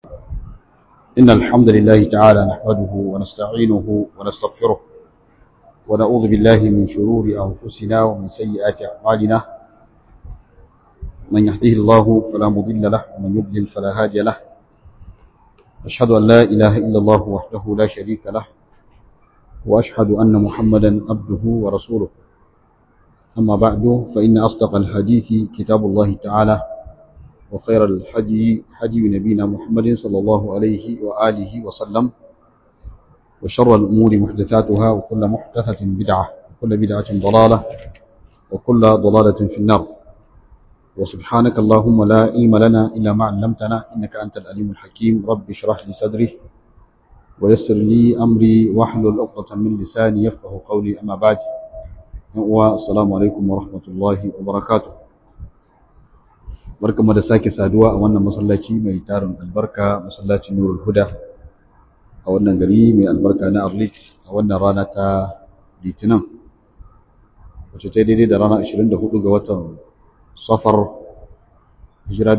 إن الحمد لله تعالى نحمده ونستعينه ونستغفره ونعوذ بالله من شرور أنفسنا ومن سيئات أعمالنا من يهده الله فلا مضل له ومن يضلل فلا هادي له أشهد أن لا إله إلا الله وحده لا شريك له وأشهد أن محمدا عبده ورسوله أما بعد فإن أصدق الحديث كتاب الله تعالى وخير الحدي حدي نبينا محمد صلى الله عليه وآله وسلم وشر الأمور محدثاتها وكل محدثة بدعة وكل بدعة ضلالة وكل ضلالة في النار وسبحانك اللهم لا علم لنا إلا ما علمتنا إنك أنت الأليم الحكيم رب اشرح لي صدري ويسر لي أمري واحلل عقدة من لساني يفقه قولي أما بعد والسلام عليكم ورحمة الله وبركاته barkamu da sake saduwa a wannan masallaci mai tarin albarka masallacin Nurul Huda a wannan gari mai albarka na Arlit a wannan rana ta Litinin wacce ta daidai da rana 24 ga watan Safar hijira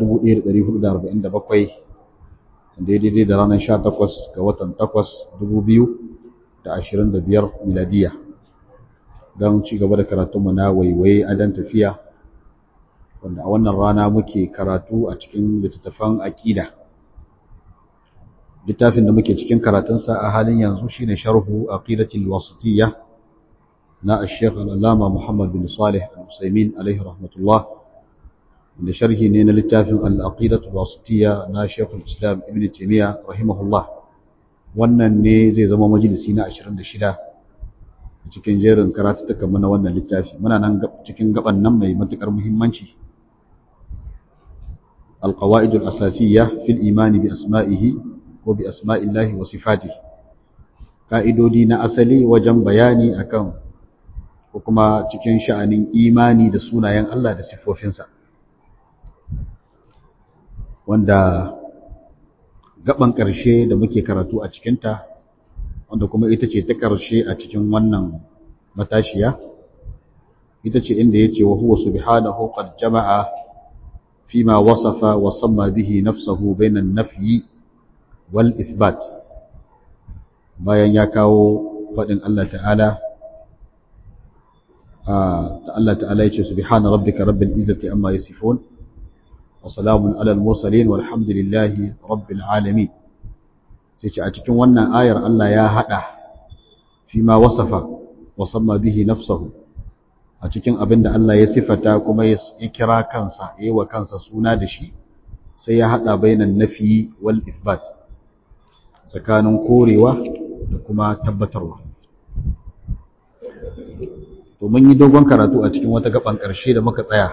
1447 daidai da ranar 18 ga watan 8 2025 miladiya don ci gaba da karatunmu na waiwaye adan tafiya wanda a wannan rana muke karatu a cikin littattafan aƙida littafin da muke cikin karatunsa a halin yanzu shine sharhu aqidatul wasitiyya na ash-shaykh al-allama Muhammad bin Salih al-Usaymin alaihi rahmatullah da sharhi ne na littafin al-aqidatul wasitiyya na Shaykh al-Islam Ibn Taymiyyah rahimahullah wannan ne zai zama majalisi na 26 cikin jerin karatutukan mu na wannan littafi muna nan cikin gaban nan mai matukar muhimmanci القواعد الأساسية في الإيمان بأسمائه وبأسماء الله وصفاته قائدودي na asali wajen bayani akan ko kuma cikin sha'anin imani da sunayen Allah da siffofinsa wanda gaban ƙarshe da muke karatu a cikinta wanda kuma ita ce ta ƙarshe a cikin wannan matashiya ita ce inda ya ce wa huwa subhanahu qad jama'a فيما وصف وسمى به نفسه بين النفي والإثبات bayan ya kawo faɗin Allah ta'ala Allah ta'ala ya ce subhana rabbika rabbil izzati amma yasifun wa salamun alal mursalin walhamdulillahi rabbil alamin sai ce a cikin wannan ayar Allah ya hada fi ma wasafa wa samma bihi nafsahu a cikin abin da Allah ya sifata kuma ya kira kansa ya yi wa kansa suna da shi sai ya haɗa bainan nafi wal isbat tsakanin korewa da kuma tabbatarwa to mun yi dogon karatu a cikin wata gaban ƙarshe da muka tsaya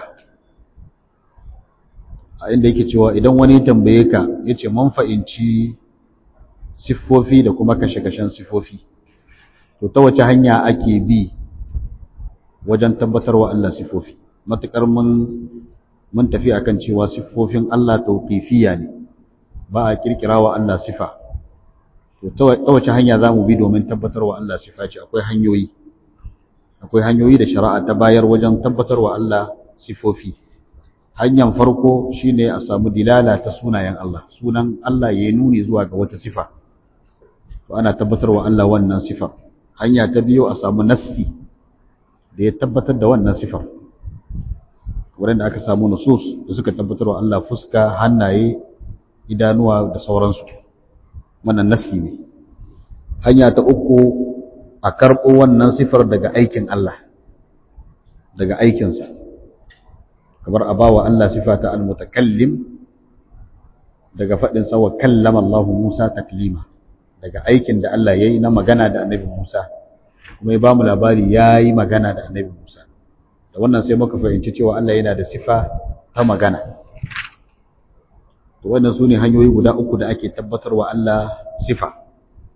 a inda yake cewa idan wani tambaye ka ya ce man fa'inci siffofi da kuma kashe-kashen siffofi to ta wace hanya ake bi wajen tabbatarwa Allah sifofi matukar mun mun tafi akan cewa sifofin Allah tauqifiyya ne ba a kirkirawa Allah sifa to ta wace hanya zamu bi domin tabbatarwa Allah sifa ce akwai hanyoyi akwai hanyoyi da shari'a ta bayar wajen tabbatarwa Allah sifofi hanyar farko shine a samu dilala ta sunayen Allah sunan Allah ya nuni zuwa ga wata sifa to ana tabbatarwa Allah wannan sifar hanya ta biyu a samu nassi da ya tabbatar da wannan sifar wurin da aka samu nusus da suka tabbatar wa Allah fuska hannaye idanuwa da sauransu wannan nassi ne hanya ta uku a karɓo wannan sifar daga aikin Allah daga aikinsa kamar a bawa Allah sifa ta almutakallim daga faɗin sa wa kallama Allah Musa taklima daga aikin da Allah yayi na magana da Annabi Musa kuma ya ba mu labari ya yi magana da annabi Musa da wannan sai muka fahimci cewa Allah yana da sifa ta magana to wannan su ne hanyoyi guda uku da ake tabbatarwa Allah sifa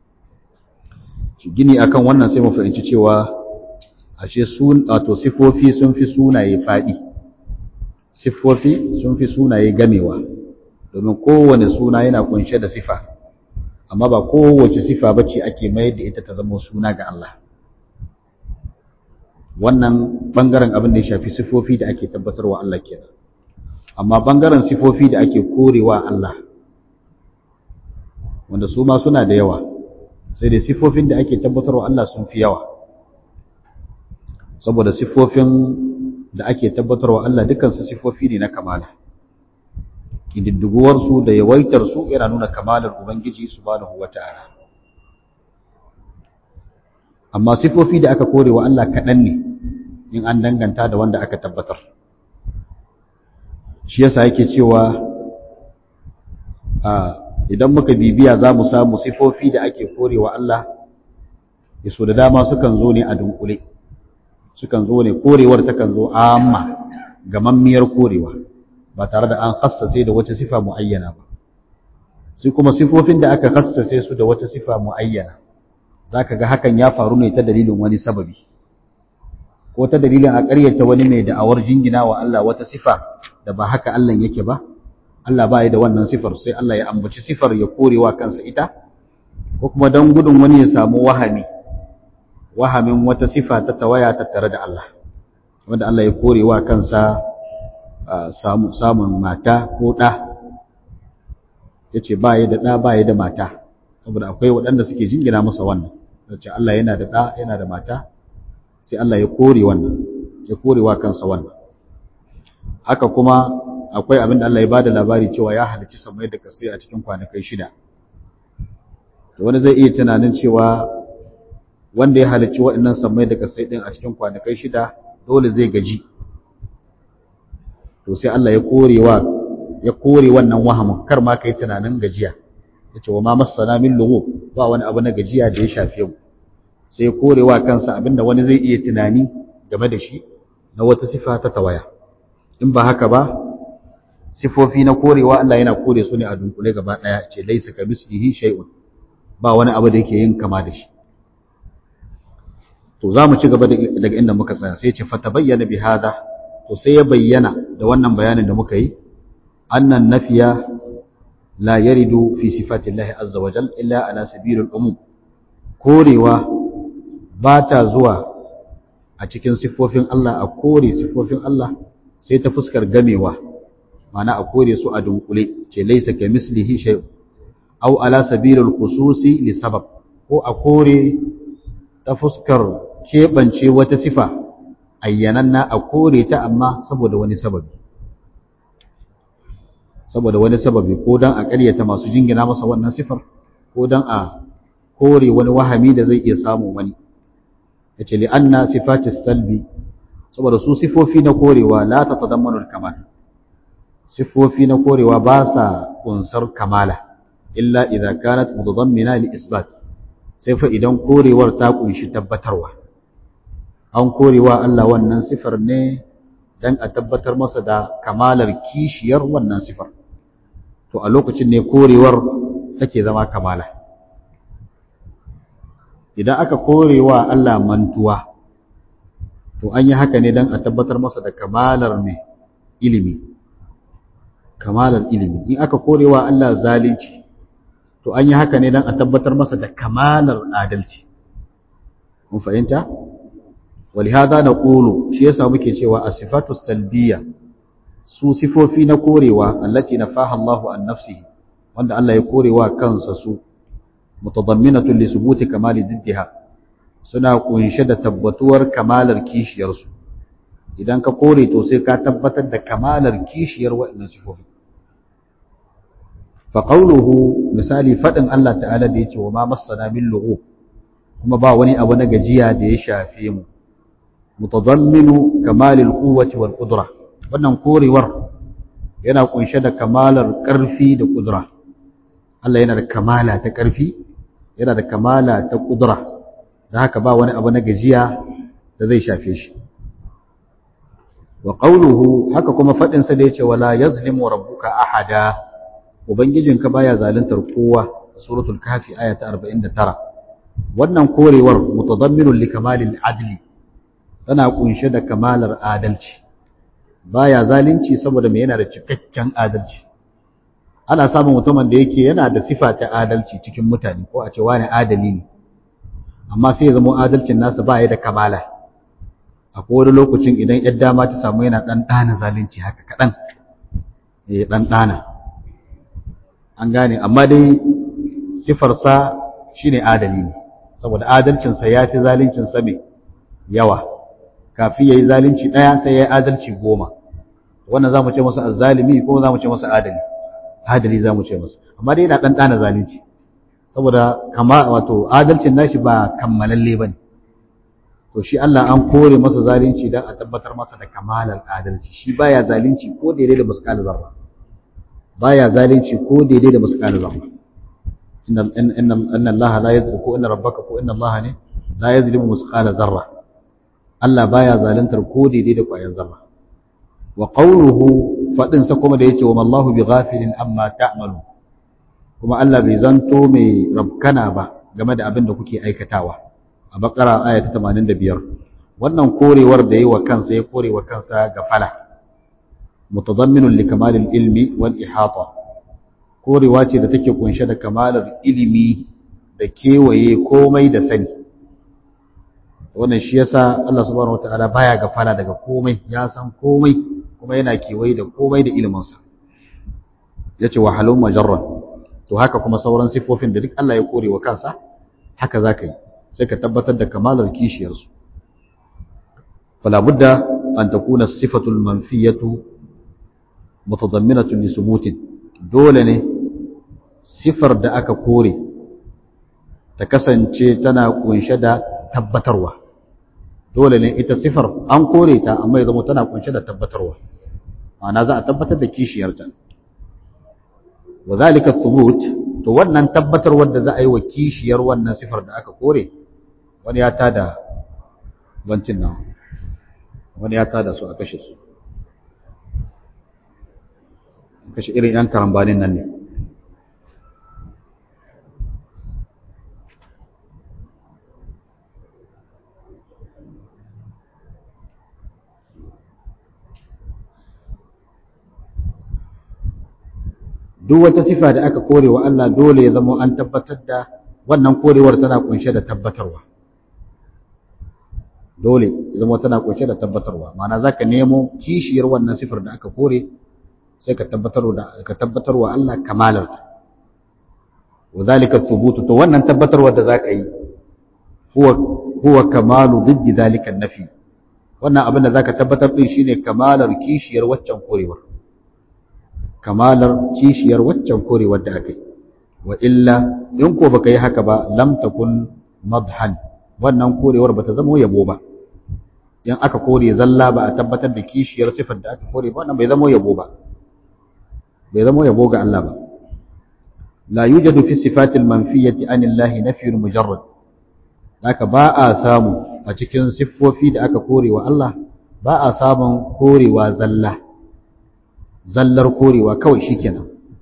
gini akan wannan sai mu fahimci cewa ashe sun wato sifofi sun fi sunaye faɗi sifofi sun fi sunaye gamewa domin kowane suna yana kunshe da sifa amma ba kowace sifa bace ake mayar da ita ta zama suna ga Allah wannan bangaren abin da ya shafi sifofi da ake tabbatarwa Allah kenan amma bangaren sifofi da ake korewa Allah wanda su ma suna da yawa sai dai sifofin da ake tabbatarwa Allah sun fi yawa saboda sifofin da ake tabbatarwa Allah dukansu sifofi ne na kamala kididdiguwarsu da yawaitarsu yana nuna kamalar Ubangiji subhanahu wata'ala amma sifofi da aka kore wa Allah kaɗan ne in an danganta da wanda aka tabbatar shi yasa yake cewa idan muka bibiya za mu samu sifofi da ake kore wa Allah ya so da dama sukan zo ne a dunkule sukan zo ne korewar takan zo amma gamammiyar korewa ba tare da an khassace da wata sifa muayyana ba sai kuma sifofin da aka khassace su da wata sifa muayyana zaka ga hakan ya faru ne ta dalilin wani sababi ko ta dalilin a ƙaryata wani mai da'awar jingina wa Allah wata sifa da ba haka Allah yake ba Allah ba ya da wannan sifar sai Allah ya ambaci sifar ya korewa kansa ita ko kuma don gudun wani ya samu wahami wahamin wata sifa ta tawaya tattare da Allah wanda Allah ya korewa kansa samun mata ko ɗa ya ce ba ya da ɗa ba ya da mata saboda akwai waɗanda suke jingina masa wannan ce Allah yana da ɗa yana da mata sai Allah ya kore wannan ya korewa kansa wannan haka kuma akwai abin da Allah ya bada labari cewa ya halicci samai da kasai a cikin kwanakai shida wani zai iya tunanin cewa wanda ya halicci waɗannan samai da kasai ɗin a cikin kwanakai shida dole zai gaji to sai Allah ya korewa ya kore wannan wahamin kar ma kai tunanin gajiya yace wa ma masana min lughub ba wani abu na gajiya da ya shafe mu sai ya korewa kansa abinda wani zai iya tunani game da shi na wata sifa ta tawaya in ba haka ba sifofi na korewa Allah yana kore su ne a dunkule gaba daya ce laisa ka mislihi shay'un ba wani abu da yake yin kama da shi to zamu ci gaba daga inda muka tsaya sai ce fatabayyana bi hada to sai ya bayyana da wannan bayanin da muka yi annan nafiya la yaridu fi sifati Allah azza wa jalla illa ala sabilil umum korewa ba ta zuwa a cikin sifofin Allah a kore sifofin Allah sai ta fuskar gamewa mana a kore su a dunkule ce laisa ka mislihi shay aw ala sabilil khususi li sabab ko a kore ta fuskar keɓance wata sifa ayyananna a kore ta amma saboda wani sababi saboda wani sababi ko dan a ƙaryata masu jingina masa wannan sifar ko dan a kore wani wahami da zai iya samu wani yace li anna sifatis salbi saboda su sifofi na korewa la tatadammanu al-kamal sifofi na korewa ba sa kunsar kamala illa idza kanat mutadammina li isbat sai fa idan korewar ta kunshi tabbatarwa an korewa Allah wannan sifar ne dan a tabbatar masa da kamalar kishiyar wannan sifar to a lokacin ne korewar take zama kamala idan aka korewa Allah mantuwa to an yi haka ne dan a tabbatar masa da kamalar mai ilimi kamalar ilimi in aka korewa Allah zalunci to an yi haka ne dan a tabbatar masa da kamalar adalci mun fahimta ولهذا نقول shi yasa muke cewa as-sifatu salbiyya su sifofi na korewa allati nafaha Allahu an nafsihi wanda Allah ya korewa kansa su mutadamminatun li subuti kamali diddiha suna kunshe da tabbatuwar kamalar kishiyar su idan ka kore to sai ka tabbatar da kamalar kishiyar waɗannan sifofi fa qawluhu misali fadin Allah ta'ala da yace wa ma massana min lughub kuma ba wani abu na gajiya da ya shafe mu mutadamminu kamalil quwwati wal qudra wannan korewar yana kunshe da kamalar karfi da kudura Allah yana da kamala ta karfi yana da kamala ta kudura da haka ba wani abu na gajiya da zai shafe shi wa qawluhu haka kuma fadin sa da yace wala yazlimu rabbuka ahada ubangijinka baya zaluntar kowa suratul kafi aya ta 49 wannan korewar mutadamminun li kamalil adli tana kunshe da kamalar adalci baya zalunci saboda me yana da cikakken adalci ana samun mutumin da yake yana da sifa ta adalci cikin mutane ko a ce wani adali ne amma sai ya zama adalcin nasa baya da kamala akwai wani lokacin idan yar dama ta samu yana dan dana zalunci haka kadan eh dan dana an gane amma dai sifarsa shine adali ne saboda adalcinsa ya fi zaluncinsa mai yawa kafin ya yi zalunci ɗaya sai ya yi adalci goma wannan za mu ce masa azzalimi ko za mu ce masa adali adali za mu ce masa amma dai yana ɗan ɗana zalunci saboda kama wato adalcin nashi ba kammalalle ba ne to shi Allah an kore masa zalunci don a tabbatar masa da kamalar adalci shi baya zalunci ko daidai da muskal zarra baya zalunci ko daidai da muskal zarra inna inna inna Allah la yazlimu ko inna rabbaka ko inna Allah ne la yazlimu muskal zarra Allah baya zaluntar ko daidai da kwayan zarra wa qawluhu fadin sa kuma da yake wa mallahu bighafilin amma ta'malu kuma Allah bai zanto mai rabkana ba game da abin da kuke aikatawa a bakara aya ta 85 wannan korewar da yi wa kansa ya kore wa kansa gafala mutadamminun li kamalil ilmi wal ihata korewa ce da take kunshe da kamalar ilimi da kewaye komai da sani wannan shi yasa Allah subhanahu wataala baya gafala daga komai ya san komai kuma yana kewaye da komai da iliminsa yace wa halum majarran to haka kuma sauran sifofin da duk Allah ya kore wa kansa haka zaka yi sai ka tabbatar da kamalar kishiyarsu fala budda an takuna sifatul manfiyatu mutadamminatun li subutin dole ne sifar da aka kore ta kasance tana kunshe da tabbatarwa dole ne ita sifar an kore ta amma ya zama tana kunshe da tabbatarwa ma'ana za a tabbatar da kishiyarta wa zalika thubut to wannan tabbatarwar da za a yi wa kishiyar wannan sifar da aka kore wani ya tada wancin nan wani ya tada su a kashe su kashe irin yan karambanin nan ne duk wata sifa da aka kore wa Allah dole ya zama an tabbatar da wannan korewar tana kunshe da tabbatarwa dole ya zama tana kunshe da tabbatarwa ma'ana zaka nemo kishiyar wannan sifar da aka kore sai ka tabbatar da ka tabbatar wa Allah kamalarta wadhalika thubutu to wannan tabbatarwar da zaka yi huwa huwa kamalu diddi dhalika nafi wannan abin da zaka tabbatar din shine kamalar kishiyar waccan korewar kamalar kishiyar waccan korewar da aka yi wa illa in ko baka yi haka ba lam takun madhan wannan korewar bata zama yabo ba in aka kore zalla ba a tabbatar da kishiyar sifar da aka kore ba wannan bai zama yabo ba bai zama yabo ga Allah ba la yujadu fi sifatil manfiyati anillahi nafyun mujarrad haka ba a samu a cikin siffofi da aka kore wa Allah ba a samun korewa zalla zallar korewa kawai shikenan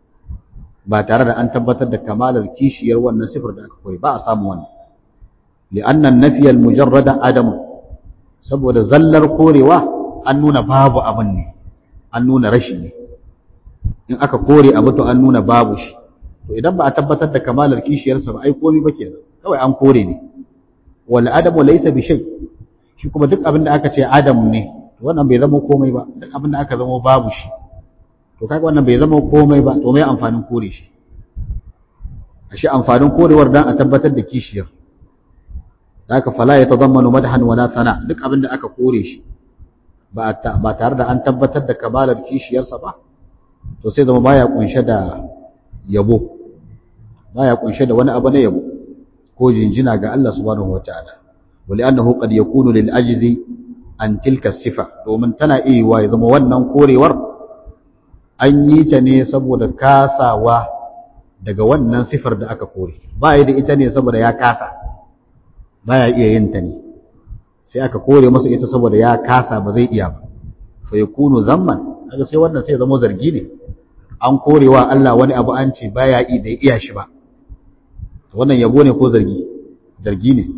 ba tare da an tabbatar da kamalar kishiyar wannan sifar da aka kore ba a samu wannan li'anna an-nafiy al-mujarrada adam saboda zallar korewa an nuna babu abin ne an nuna rashi ne in aka kore abu to an nuna babu shi to idan ba a tabbatar da kamalar kishiyarsa ba ai komai ba kenan kawai an kore ne wal adamu laysa bi shay shi kuma duk abin da aka ce adam ne to wannan bai zama komai ba duk abin da aka zama babu shi to kaga wannan bai zama komai ba to mai amfanin kore shi ashe amfanin korewar dan a tabbatar da kishiyar haka fala ya tadammanu madhan wala sana duk abin da aka kore shi ba ba tare da an tabbatar da kamalar kishiyarsa ba to sai zama baya kunshe da yabo baya kunshe da wani abu na yabo ko jinjina ga Allah subhanahu wataala wali annahu qad yakunu lil ajzi an tilka sifa domin tana iya wa ya zama wannan korewar an yi ta ne saboda kasawa daga wannan sifar da aka kore ba da ita ne saboda ya kasa baya iya yin ta ne sai aka kore masa ita saboda ya kasa ba zai iya ba fa yakunu zamman kaga sai wannan sai zama zargi ne an korewa Allah wani abu an ce baya yi da iya shi ba wannan yabo ne ko zargi zargi ne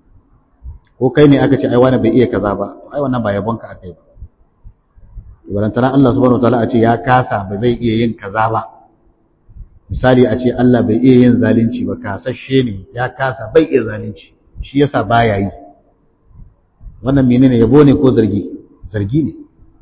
ko kai ne aka ce ai wani bai iya kaza ba ai wannan ba yabon ka akai ba walantana Allah subhanahu wataala a ce ya kasa ba zai iya yin kaza ba misali a ce Allah bai iya yin zalunci ba kasashe ne ya kasa bai iya zalunci shi yasa baya yi wannan menene yabo ne ko zargi zargi ne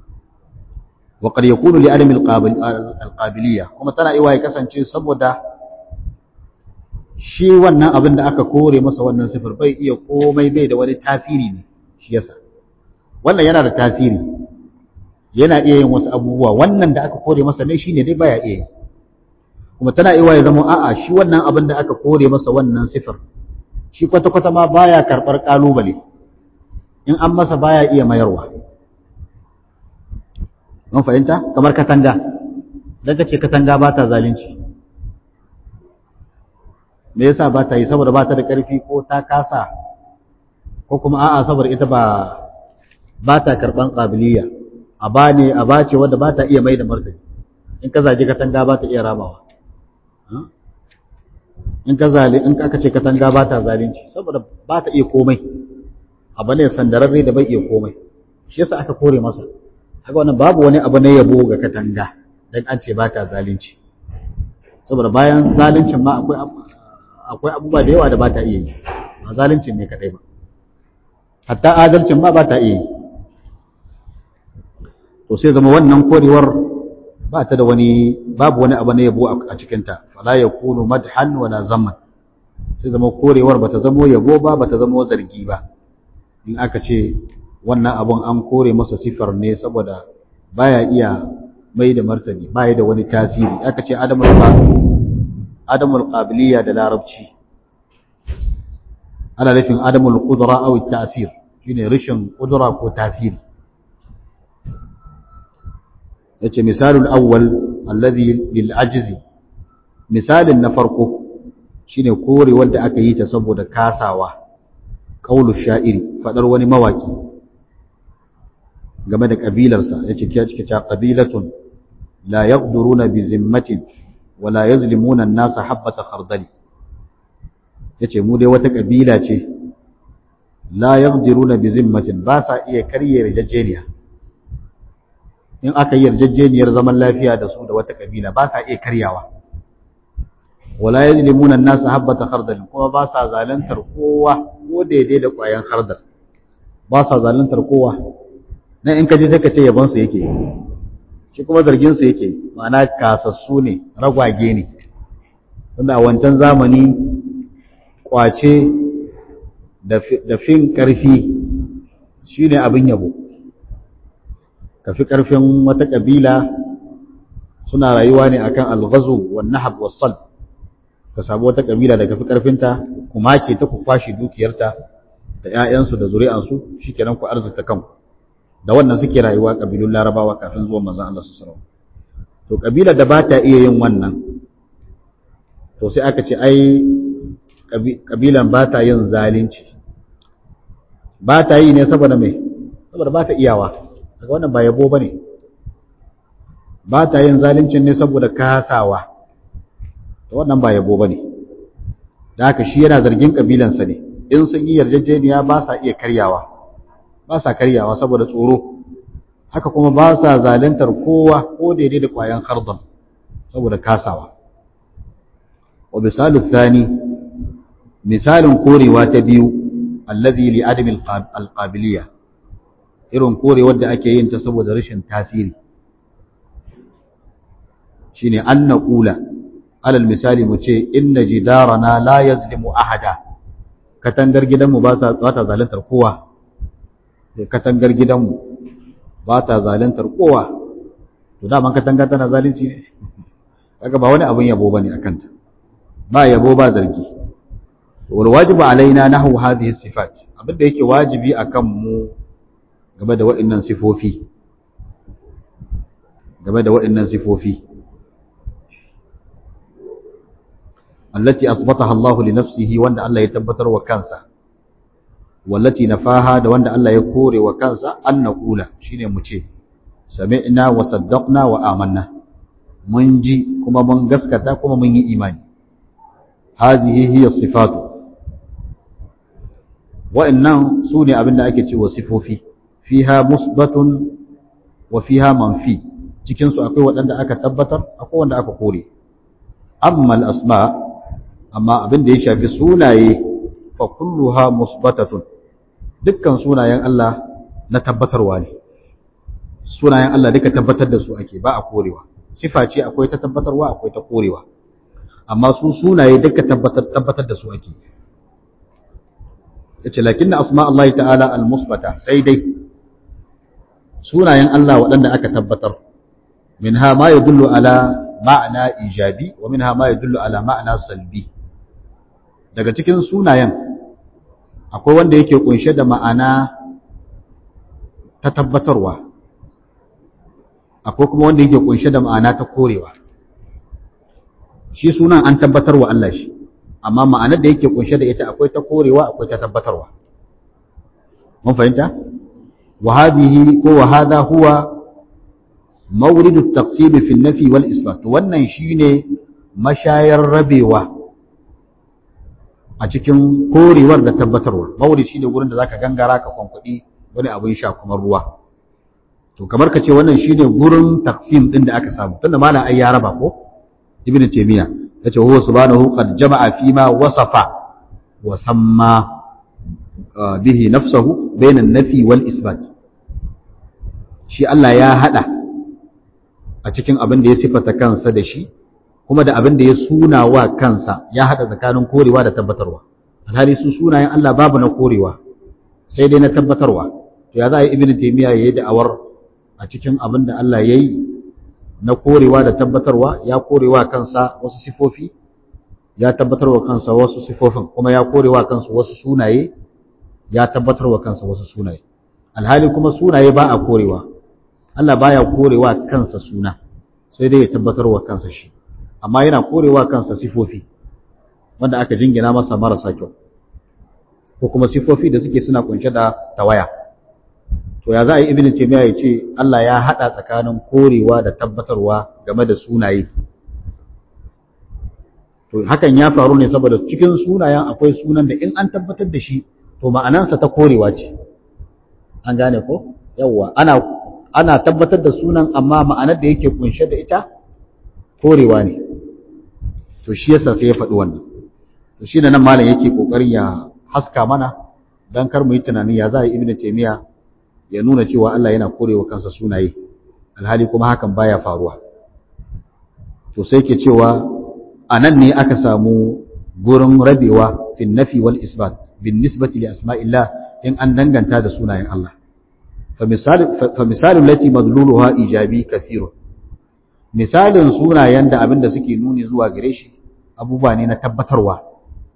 wa qad yakunu li adami alqabiliyya kuma tana iwa ya kasance saboda shi wannan abin da aka kore masa wannan sifar bai iya komai bai da wani tasiri ne shi yasa wannan yana da tasiri yana iya yin wasu abubuwa wannan da aka kore masa ne shine dai baya iya yi kuma tana iya ya zama a'a shi wannan abin da aka kore masa wannan sifar shi kwata-kwata ma baya karɓar ƙalubale in an masa baya iya mayarwa mun fahimta kamar katanga daga ce katanga ba ta zalunci me yasa ba ta yi saboda ba ta da ƙarfi ko ta kasa ko kuma a'a saboda ita ba ba ta karɓan ƙabiliya a ba ne a ba ce wadda ba ta iya mai da martani in ka zage katanga ba ta iya ramawa in ka zali in aka ce katanga ba ta zalunci saboda ba ta iya komai abu ne sandararre da bai iya komai shi yasa aka kore masa haka wannan babu wani abu na yabo ga katanga dan an ce ba ta zalunci saboda bayan zaluncin ma akwai akwai abubuwa da yawa da ba ta iya yi ba zaluncin ne kadai ba hatta adalcin ma ba ta iya yi to sai zama wannan korewar ba ta da wani babu wani abu na yabo a cikinta fala yakunu madhan wala zamman sai zama korewar bata zamo yabo ba bata zamo zargi ba in aka ce wannan abun an kore masa sifar ne saboda baya iya mai da martani baya da wani tasiri aka ce adamul adamul qabiliya da larabci ana nufin adamul qudra aw at-ta'sir shine rashin qudra ko tasiri yace misalul awwal alladhi lil ajzi misalin na farko shine kore wanda aka yi ta saboda kasawa qaulu sha'iri fadar wani mawaki game da kabilarsa yace kiya cike ta qabilatun la yaqduruna bi zimmatin wa la yazlimuna an-nasa habata khardali yace mu dai wata kabila ce la yaqdiruna bi zimmatin ba sa iya karye rajajeniya in aka yi yarjejeniyar zaman lafiya da su da wata kabila ba sa iya karyawa wala yazlimuna an-nasa habata khardal kuma ba sa zalantar kowa ko daidai da ƙwayan khardal ba sa zalantar kowa nan in ka ji sai ka ce yabon su yake shi kuma zargin su yake ma'ana kasassu ne ragwage ne wanda a wancan zamani kwace da fin karfi shine abin yabo ka fi ƙarfin wata ƙabila suna rayuwa ne akan alghazu wan nahab was sal ka samu wata ƙabila da ka fi ƙarfinta kuma ke ta ku kwashi dukiyarta da ƴaƴansu da zuri'ansu shikenan ku arzuta kanku da wannan suke rayuwa ƙabilun larabawa kafin zuwan manzon Allah sallallahu alaihi wasallam to ƙabilar da ba ta iya yin wannan to sai aka ce ai ƙabilan ba ta yin zalunci ba ta yi ne saboda me saboda ba ta iyawa daga wannan ba yabo ba ne ba ta yin zalincin ne saboda kasawa da wannan ba yabo ba ne da haka shi yana zargin ƙabilansa ne in sun yi yarjejeniya ba sa iya karyawa ba sa karyawa saboda tsoro haka kuma ba sa zalintar kowa ko daidai da ƙwayan hardon saboda kasawa wa misalu thani misalin korewa ta biyu allazi li adami alqabiliyah irin korewar da ake yin ta saboda rashin tasiri shine an naqula alal misali mu ce inna jidarana la yazlimu ahada katangar gidanmu ba sa ba ta zalantar kowa katangar gidanmu ba ta zalantar kowa to da man katanga tana zalunci ne kaga ba wani abun yabo bane akan ta ba yabo ba zargi wal wajibu alaina nahwu hadhihi sifat abinda yake wajibi akan mu game da waɗannan sifofi game da waɗannan sifofi allati asbataha Allah li nafsihi wanda Allah ya tabbatar wa kansa wallati nafaha da wanda Allah ya kore wa kansa an naqula shine mu ce sami'na wa saddaqna wa amanna mun ji kuma mun gaskata kuma mun yi imani hadhihi hiya sifatu wa'annan sune abinda ake cewa sifofi fiha musbatun wa fiha manfi cikin su akwai waɗanda aka tabbatar akwai wanda aka kore amma al-asma amma abin da ya shafi sunaye fa kulluha musbatatun dukkan sunayen Allah na tabbatarwa ne sunayen Allah duka tabbatar da su ake ba a korewa sifa ce akwai ta tabbatarwa akwai ta korewa amma su sunaye duka tabbatar tabbatar da su ake yace lakinna asma Allah ta'ala al-musbata sai dai sunayen Allah waɗanda aka tabbatar minha ma yadullu ala ma'ana ijabi wa minha ma yadullu ala ma'ana salbi daga cikin sunayen akwai wanda yake kunshe da ma'ana ta tabbatarwa akwai kuma wanda yake kunshe da ma'ana ta korewa shi sunan an tabbatarwa Allah shi amma ma'anar da yake kunshe da ita akwai ta korewa akwai ta tabbatarwa mun fahimta wa hadhihi ko wa hadha huwa mawrid at-taqsim fi an-nafi wal isbat wannan shine mashayar rabewa a cikin korewar da tabbatarwa mawrid shine gurin da zaka gangara ka kwankudi wani abin sha kuma ruwa to kamar ka ce wannan shine gurin taqsim din da aka samu tunda malam ai ya raba ko ibnu taymiya yace huwa subhanahu qad jama'a fima wasafa wa samma bihi nafsuhu bayna an-nafi wal isbat shi Allah ya hada a cikin abin da ya sifata kansa da shi kuma da abin da ya suna wa kansa ya hada tsakanin korewa da tabbatarwa alhali su sunayen Allah babu na korewa sai dai na tabbatarwa to ya za a yi ibnu taymiya yayi da'awar a cikin abin da Allah yayi na korewa da tabbatarwa ya korewa kansa wasu sifofi ya tabbatarwa kansa wasu sifofin kuma ya korewa kansa wasu sunaye ya tabbatarwa kansa wasu sunaye alhali kuma sunaye ba a korewa Allah baya korewa kansa suna sai dai ya tabbatarwa kansa shi amma yana korewa kansa sifofi wanda aka jingina masa marasa kyau ko kuma sifofi da suke suna kunshe da tawaya to ya za a yi ibn taymiya ya ce Allah ya hada tsakanin korewa da tabbatarwa game da sunaye to hakan ya faru ne saboda cikin sunayen akwai sunan da in an tabbatar da shi to ma'anansa ta korewa ce an gane ko yawwa ana ana tabbatar da sunan amma ma'anar da yake kunshe da ita korewa ne to shi yasa sai ya faɗi wannan to shi nan malam yake kokarin ya haska mana dan kar mu yi tunanin ya za a yi ibn taymiya ya nuna cewa Allah yana korewa kansa sunaye alhali kuma hakan baya faruwa to sai ke cewa anan ne aka samu gurin rabewa fi nafi wal isbat bin nisbati li asma'illah in an danganta da sunayen Allah fa misal fa misal lati madluluha ijabi kathirun misalin sunayen da abinda suke nuni zuwa gare shi abubuwa ne na tabbatarwa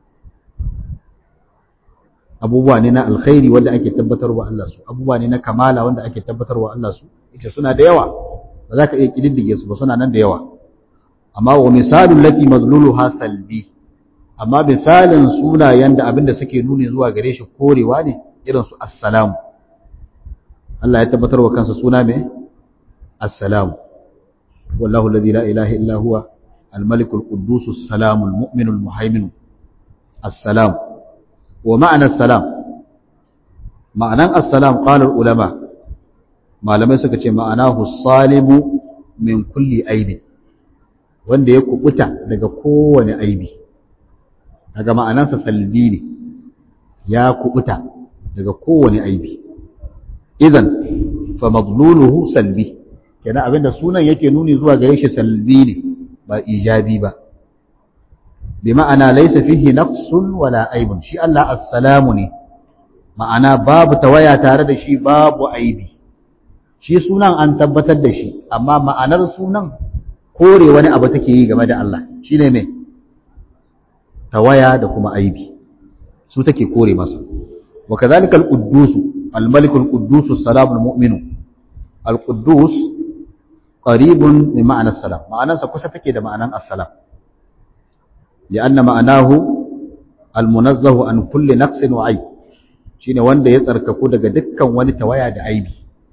abubuwa ne na alkhairi wanda ake tabbatarwa Allah su abubuwa ne na kamala wanda ake tabbatarwa Allah su ita suna da yawa ba za ka iya kididdige su ba suna nan da yawa amma wa misalul lati madluluha salbi amma misalin sunayen da abinda suke nuni zuwa gare shi korewa ne irin su assalamu Allah ya tabbatarwa kansa suna me assalamu wallahu alladhi la ilaha illa huwa الملك القدوس السلام المؤمن المهيمن السلام ومعنى السلام معنى السلام قال العلماء ما لم يسكت معناه الصالم من كل عيب wanda ya kubuta daga kowane aibi daga ma'anarsa salbi ne ya kubuta daga kowane aibi idan fa madluluhu salbi kenan abinda sunan yake nuni zuwa gare shi salbi ne ba ijabi ba bi ma'ana laysa fihi naqsun wala aibun shi Allah assalamu ne ma'ana babu tawaya tare da shi babu aibi shi sunan an tabbatar da shi amma ma'anar sunan kore wani abu take yi game da Allah shine me tawaya da kuma aibi su take kore masa wa kadhalika al-quddus al-malik al-quddus as-salam al-mu'min al-quddus qaribun min ma'ana as-salam ma'anarsa kusa take da ma'anan as-salam li'anna ma'anahu al-munazzahu an kulli naqsin wa aib shine wanda ya tsarkaku daga dukkan wani tawaya da aibi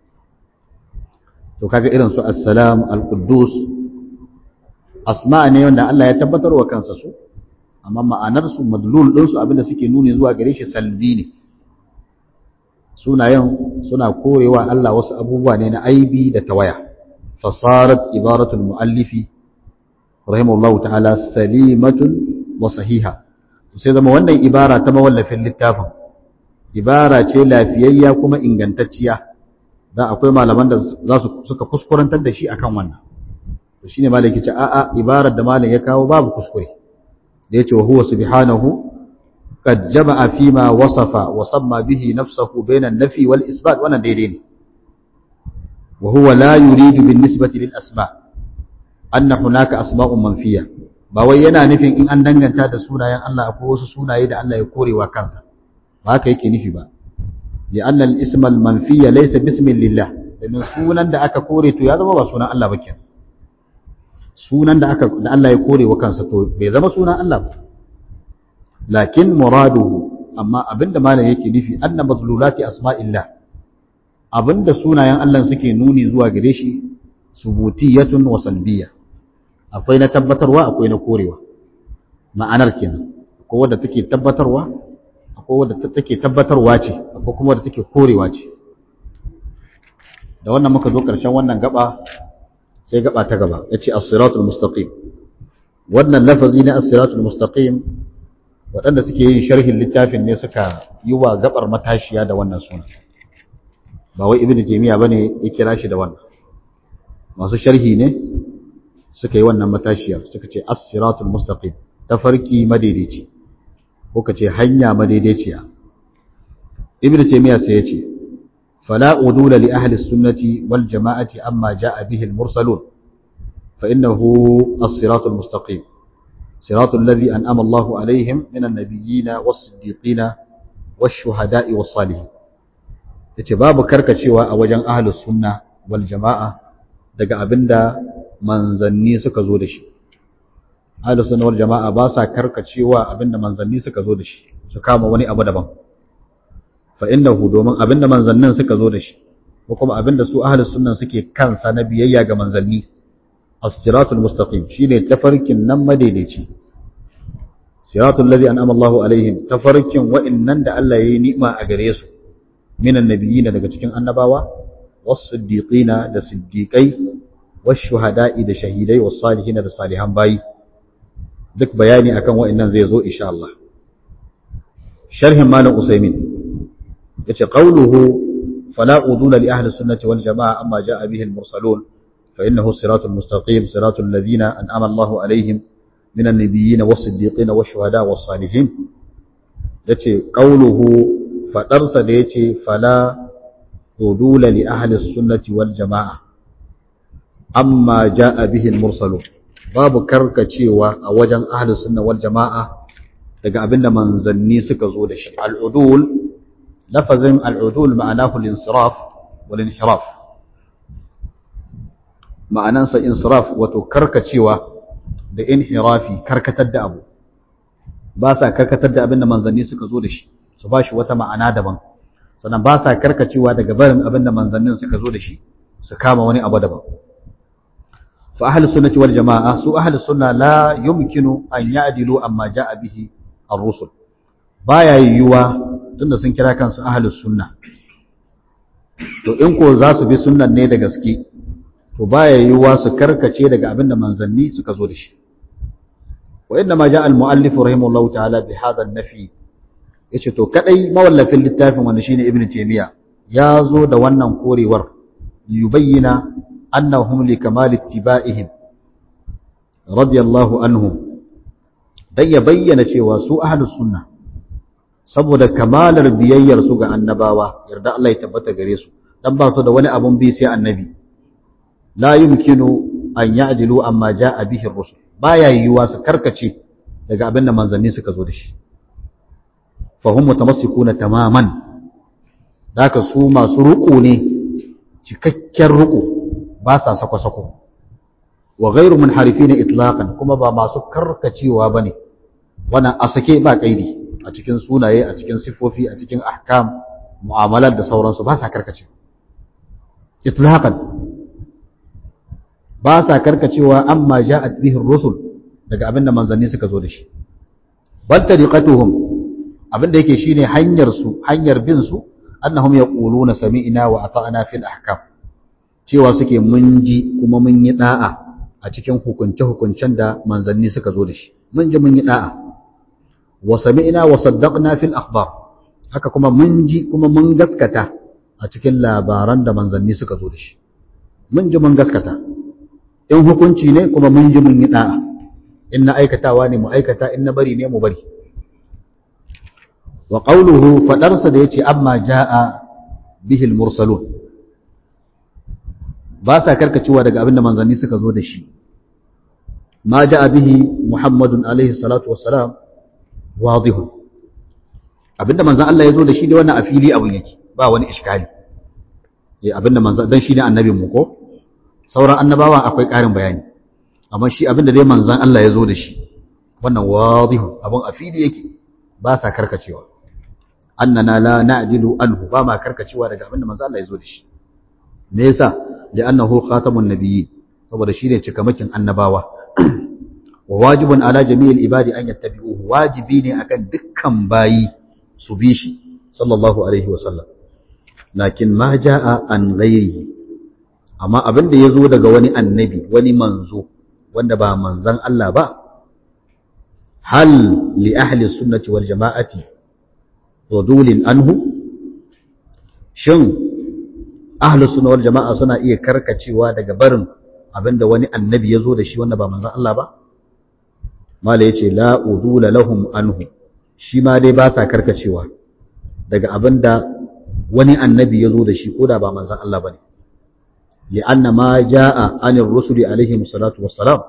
to kaga irin su assalam al-quddus asma ne wanda Allah ya tabbatar wa kansa su amma ma'anar su madlul din su abinda suke nuni zuwa gare shi salbi ne sunayen suna korewa Allah wasu abubuwa ne na aibi da tawaya fasarat ibaratul muallifi rahimahullahu ta'ala salimatun wa sahiha sai zama wannan ibara ta mawallafin littafin ibara ce lafiyayya kuma ingantacciya da akwai malaman da za su suka kuskurantar da shi akan wannan to shine malaki ce a'a ibarar da malam ya kawo babu kuskure da yace huwa subhanahu qad jama'a fima wasafa wa samma bihi nafsuhu bayna an-nafi wal isbat wannan daidai ne wa huwa la yuridu bin nisbati lil asma anna hunaka asma'un manfiya ba wai yana nufin in an danganta da sunayen Allah akwai wasu sunaye da Allah ya korewa kansa ba haka yake nufi ba li anna al-ism al-manfiya laysa bismin lillah domin sunan da aka kore to ya zama ba sunan Allah ba kenan sunan da aka da Allah ya kore wa kansa to bai zama sunan Allah ba lakin muraduhu amma abinda malam yake nufi anna madlulati asma'illah abinda sunayen Allah suke nuni zuwa gare shi subutiyatun wa salbiyya akwai na tabbatarwa akwai na korewa ma'anar kenan akwai wadda take tabbatarwa akwai wadda take tabbatarwa ce akwai kuma wadda take korewa ce da wannan muka zo ƙarshen wannan gaba sai gaba ta gaba yace as-siratul mustaqim wannan lafazi na as-siratul mustaqim waɗanda suke yin sharhin littafin ne suka yi wa gabar matashiya da wannan suna ba wai ibnu jamiya bane ya kira shi da wannan masu sharhi ne suka yi wannan matashiyar suka ce as-siratul mustaqim tafarki madaidaici ko ka ce hanya madaidaiciya ibnu taymiya sai ya ce fala udula li ahli sunnati wal jama'ati amma jaa bihi al-mursalun fa innahu as-siratul mustaqim siratul ladhi an'ama Allahu alaihim min an-nabiyyin was-siddiqin wash-shuhada'i was-salihin yace babu karkacewa a wajen ahli sunna wal jama'a daga abinda manzanni suka zo da shi ahlus sunna wal jama'a ba sa karkacewa abinda manzanni suka zo da shi su kama wani abu daban fa innahu domin abinda manzannin suka zo da shi ko kuma abinda su ahlus sunna suke kansa na biyayya ga manzanni as-siratul mustaqim shine tafarkin nan madaidaici siratul ladhi an'ama Allahu alaihim tafarkin wa'innan da Allah yayi ni'ima a gare su minan nabiyina daga cikin annabawa was-siddiqina da siddiqai والشهداء da shahidai والصالحين da salihan bayi duk bayani akan wa'annan zai zo insha Allah sharhin malam usaymin yace qawluhu fala udula li ahli sunnati wal jamaa amma jaa bihi al mursalun fa innahu siratul mustaqim siratul ladina an'ama Allahu alaihim min an-nabiyyin was-siddiqin wash-shuhada was-salihin yace qawluhu fadarsa da yace fala udula li ahli sunnati wal jamaa amma ja'a bihi al-mursalun babu karkacewa a wajen ahlus sunna wal jama'a daga abinda manzanni suka zo da shi al-udul lafazin al-udul ma'anahu al-insiraf wal inhiraf ma'anansa insiraf wato karkacewa da inhirafi karkatar da abu ba sa karkatar da abinda manzanni suka zo da shi su ba shi wata ma'ana daban sannan ba sa karkacewa daga barin abinda manzannin suka zo da shi su kama wani abu daban فأهل السنة والجماعة سو أهل السنة لا يمكن أن يعدلوا أما جاء به الرسل بايا يوا tunda sun kira kansu ahlus sunna to in ko za su bi sunnan ne da gaske to baya yiwuwa su karkace daga abin da manzanni suka zo da shi wa inna ma ja'a al-mu'allif rahimahullahu ta'ala bi hadha an-nafi yace to kadai mawallafin littafin wanda shine ibnu taymiya ya zo da wannan korewar yubayyana annahum li kamal ittiba'ihim radiyallahu anhum dan ya bayyana cewa su ahlus sunna saboda kamalar biyayyar su ga annabawa yarda Allah ya tabbata gare su dan ba su da wani abun bi sai annabi la yumkinu an ya'dilu amma ja'a bihi ar-rusul baya yiwuwa su karkace daga abin da manzanni suka zo da shi fa hum mutamassikuna tamaman daka su masu ruku ne cikakken ruku ba sa sako-sako wa ghairu munharifina itlaqan kuma ba masu karkacewa bane wannan a sake ba kaidi a cikin sunaye a cikin sifofi a cikin ahkam mu'amalar da sauransu ba sa karkacewa itlaqan ba sa karkacewa amma ja'at bihi rusul daga abinda manzanni suka zo da shi bal tariqatuhum abinda yake shine hanyar su hanyar bin su annahum yaquluna sami'na wa ata'na fil ahkam cewa suke mun ji kuma mun yi da'a a cikin hukunce hukuncen da manzanni suka zo da shi mun ji mun yi da'a wa sami'na wa saddaqna fil akhbar haka kuma mun ji kuma mun gaskata a cikin labaran da manzanni suka zo da shi mun ji mun gaskata in hukunci ne kuma mun ji mun yi da'a in na aikatawa ne mu aikata in na bari ne mu bari wa qawluhu fadarsa da yace amma jaa bihi al-mursalun ba sa karkacewa daga abinda manzanni suka zo da shi ma jaa bihi muhammadun alaihi salatu wassalam wadihun abinda manzan Allah ya zo da shi da wannan a fili abin yake ba wani iskali eh abinda manzan dan shi ne annabin mu ko sauran annabawa akwai ƙarin bayani amma shi abinda dai manzan Allah ya zo da shi wannan wadihun abin a fili yake ba sa karkacewa annana la na'dilu anhu ba ma karkacewa daga abinda manzan Allah ya zo da shi me yasa li'annahu khatamun nabiyyi saboda shi ne cikamakin annabawa wa wajibun ala jami'il ibadi an yattabi'uhu wajibi ne akan dukkan bayi su bi shi sallallahu alaihi wa sallam lakin ma jaa an ghairihi amma abin da yazo daga wani annabi wani manzo wanda ba manzan Allah ba hal li ahli sunnati wal jama'ati wadulin anhu shin ahli sunna wal jama'a suna iya karkacewa daga barin abinda wani annabi yazo da shi wanda ba manzan Allah ba mala yace la udula lahum anhu shi ma dai ba sa karkacewa daga abinda wani annabi yazo da shi koda ba manzon Allah bane li'anna ma jaa anir rusuli alaihim salatu wassalam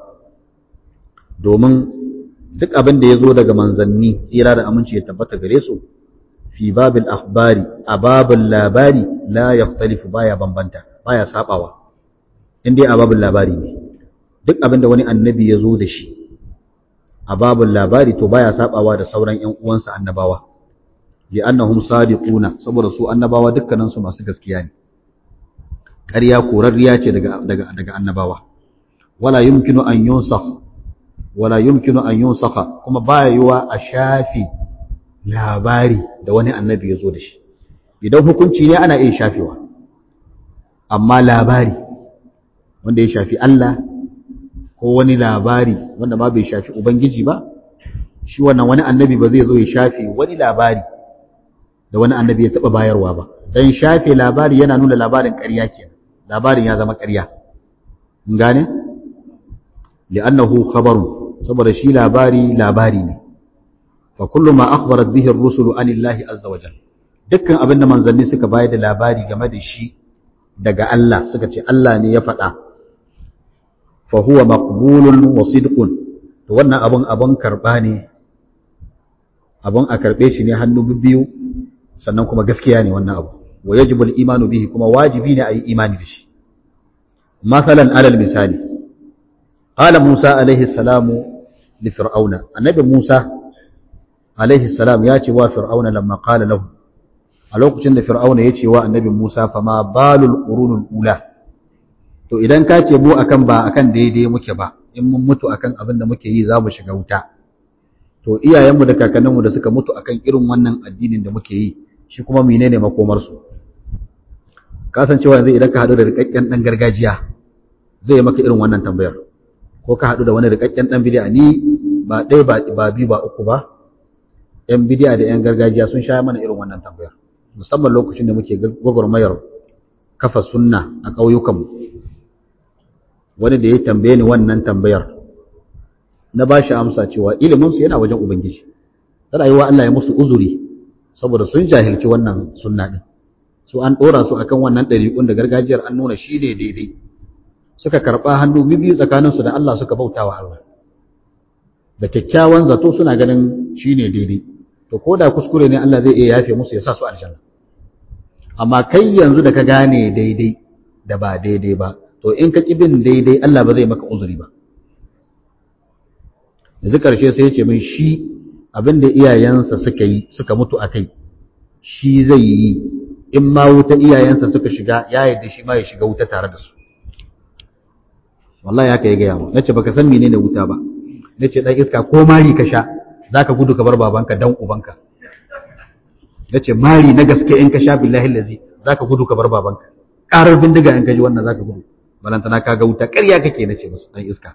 domin duk abin da yazo daga manzanni tsira da aminci ya tabbata gare su fi babil akhbari a babul labari la yakhtalifu baya bambanta baya sabawa indai a babul labari ne duk abin da wani annabi yazo da shi a babul labari to baya sabawa da sauran ƴan uwansa annabawa li annahum sadiquna saboda su annabawa dukkanin su masu gaskiya ne ƙarya korarriya ce daga daga daga annabawa wala yumkinu an yunsakh wala yumkinu an yunsakha kuma baya yiwa a shafi labari da wani annabi ya zo da shi idan hukunci ne ana iya shafewa amma labari wanda ya shafi Allah ko wani labari wanda ma bai shafi Ubangiji ba, shi wannan wani annabi ba zai zo ya shafe wani labari da wani annabi ya taɓa bayarwa ba, don shafe labari yana nuna labarin ƙarya ke labarin ya zama ƙarya. gane? li'annahu khabarun saboda shi labari labari ne. fa kullu ma akhbarat bihi ar-rusulu anillahi azza wa jalla dukkan abin da manzanni suka bayar da labari game da shi daga Allah suka ce Allah ne ya faɗa fa huwa maqbulun wa sidqun to wannan abun abun karba ne abun a karbe shi ne hannu biyu sannan kuma gaskiya ne wannan abu wa yajibu al-imanu bihi kuma wajibi ne a yi imani da shi masalan alal misali qala Musa alaihi salamu li fir'auna annabi Musa alaihi salam ya ce wa fir'auna lamma qala lahu a lokacin da fir'auna ya ce wa annabi Musa fa ma balul qurunul ula to idan ka ce mu akan ba akan daidai muke ba in mun mutu akan abin da muke yi za mu shiga wuta to iyayenmu da kakanninmu da suka mutu akan irin wannan addinin da muke yi shi kuma menene makomar su kasancewa yanzu idan ka haɗu da rikakken ɗan gargajiya zai maka irin wannan tambayar ko ka haɗu da wani rikakken ɗan bidiya ni ba ɗaya ba biyu ba uku ba ‘yan bidiya da ‘yan gargajiya sun sha mana irin wannan tambayar musamman lokacin da muke gwagwarmayar kafa sunna a ƙauyukanmu wani da ya tambaye ni wannan tambayar na ba shi amsa cewa iliminsu yana wajen ubangiji ta rayuwa Allah ya musu uzuri saboda sun jahilci wannan sunna ɗin su an ɗora su akan wannan ɗariƙun da gargajiyar an nuna shi ne daidai suka karɓa hannu biyu tsakaninsu da Allah suka bauta wa Allah da kyakkyawan zato suna ganin shi ne daidai to ko da kuskure ne Allah zai iya yafe musu ya sa su aljanna amma kai yanzu da ka gane daidai da ba daidai ba to in ka bin daidai Allah ba zai maka uzuri ba yanzu karshe sai ya ce min shi abin da iyayensa suka yi suka mutu a kai shi zai yi in ma wuta iyayensa suka shiga ya yadda shi ma ya shiga wuta tare da su wallahi haka ya gaya mu nace baka san menene wuta ba nace dan iska ko mari ka sha zaka gudu ka bar babanka dan ubanka nace mari na gaske in ka sha billahi allazi zaka gudu ka bar babanka karar bindiga in ka ji wannan zaka gudu balantana ka ga wuta ƙarya kake nace musu dan iska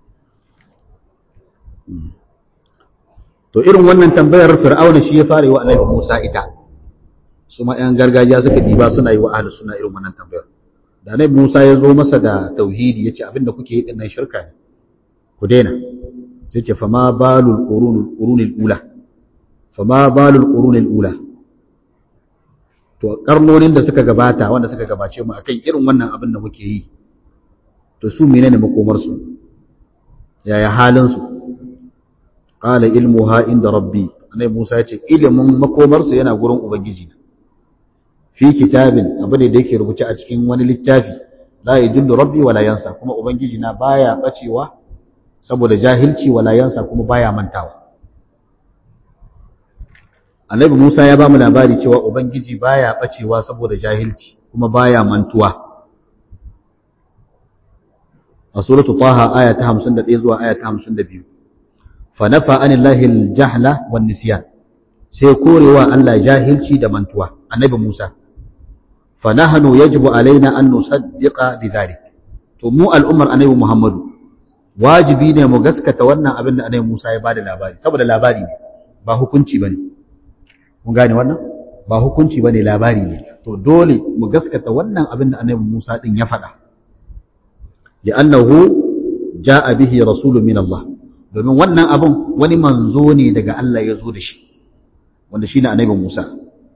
to irin wannan tambayar fir'auna shi ya fara yi wa annabi Musa ita su ma ƴan gargajiya suka diba suna yi wa ahlus suna irin wannan tambayar da annabi Musa ya zo masa da tauhidi yace abinda kuke yi din nan shirka ne ku daina sai ce fama balul qurunil ula fama balul qurunil ula to karnonin da suka gabata wanda suka gabace mu akan irin wannan abin da muke yi to su menene makomar su yaya halin su qala ilmuha inda rabbi annabi Musa ya ce ilimin makomar su yana gurin ubangiji fi kitabin abu ne da yake rubuce a cikin wani littafi la yadullu rabbi wala yansa kuma ubangiji na baya bacewa saboda jahilci wala yansa kuma baya mantawa Annabi Musa ya ba mu labari cewa ubangiji baya bacewa saboda jahilci kuma baya mantuwa a suratu taha aya ta 51 zuwa aya ta 52 fa nafa anillahi aljahla wan nisyan sai korewa Allah jahilci da mantuwa Annabi Musa fa nahnu yajibu alaina an nusaddiqa bidhalik to mu al'ummar Annabi Muhammadu wajibi ne mu gaskata wannan abin da Annabi Musa ya bada labari saboda labari ne ba hukunci bane mun gane wannan ba hukunci bane labari ne to dole mu gaskata wannan abin da Annabi Musa din ya faɗa li'annahu ja'a bihi rasulun min Allah domin wannan abin wani manzo ne daga Allah ya zo da shi wanda shine Annabi Musa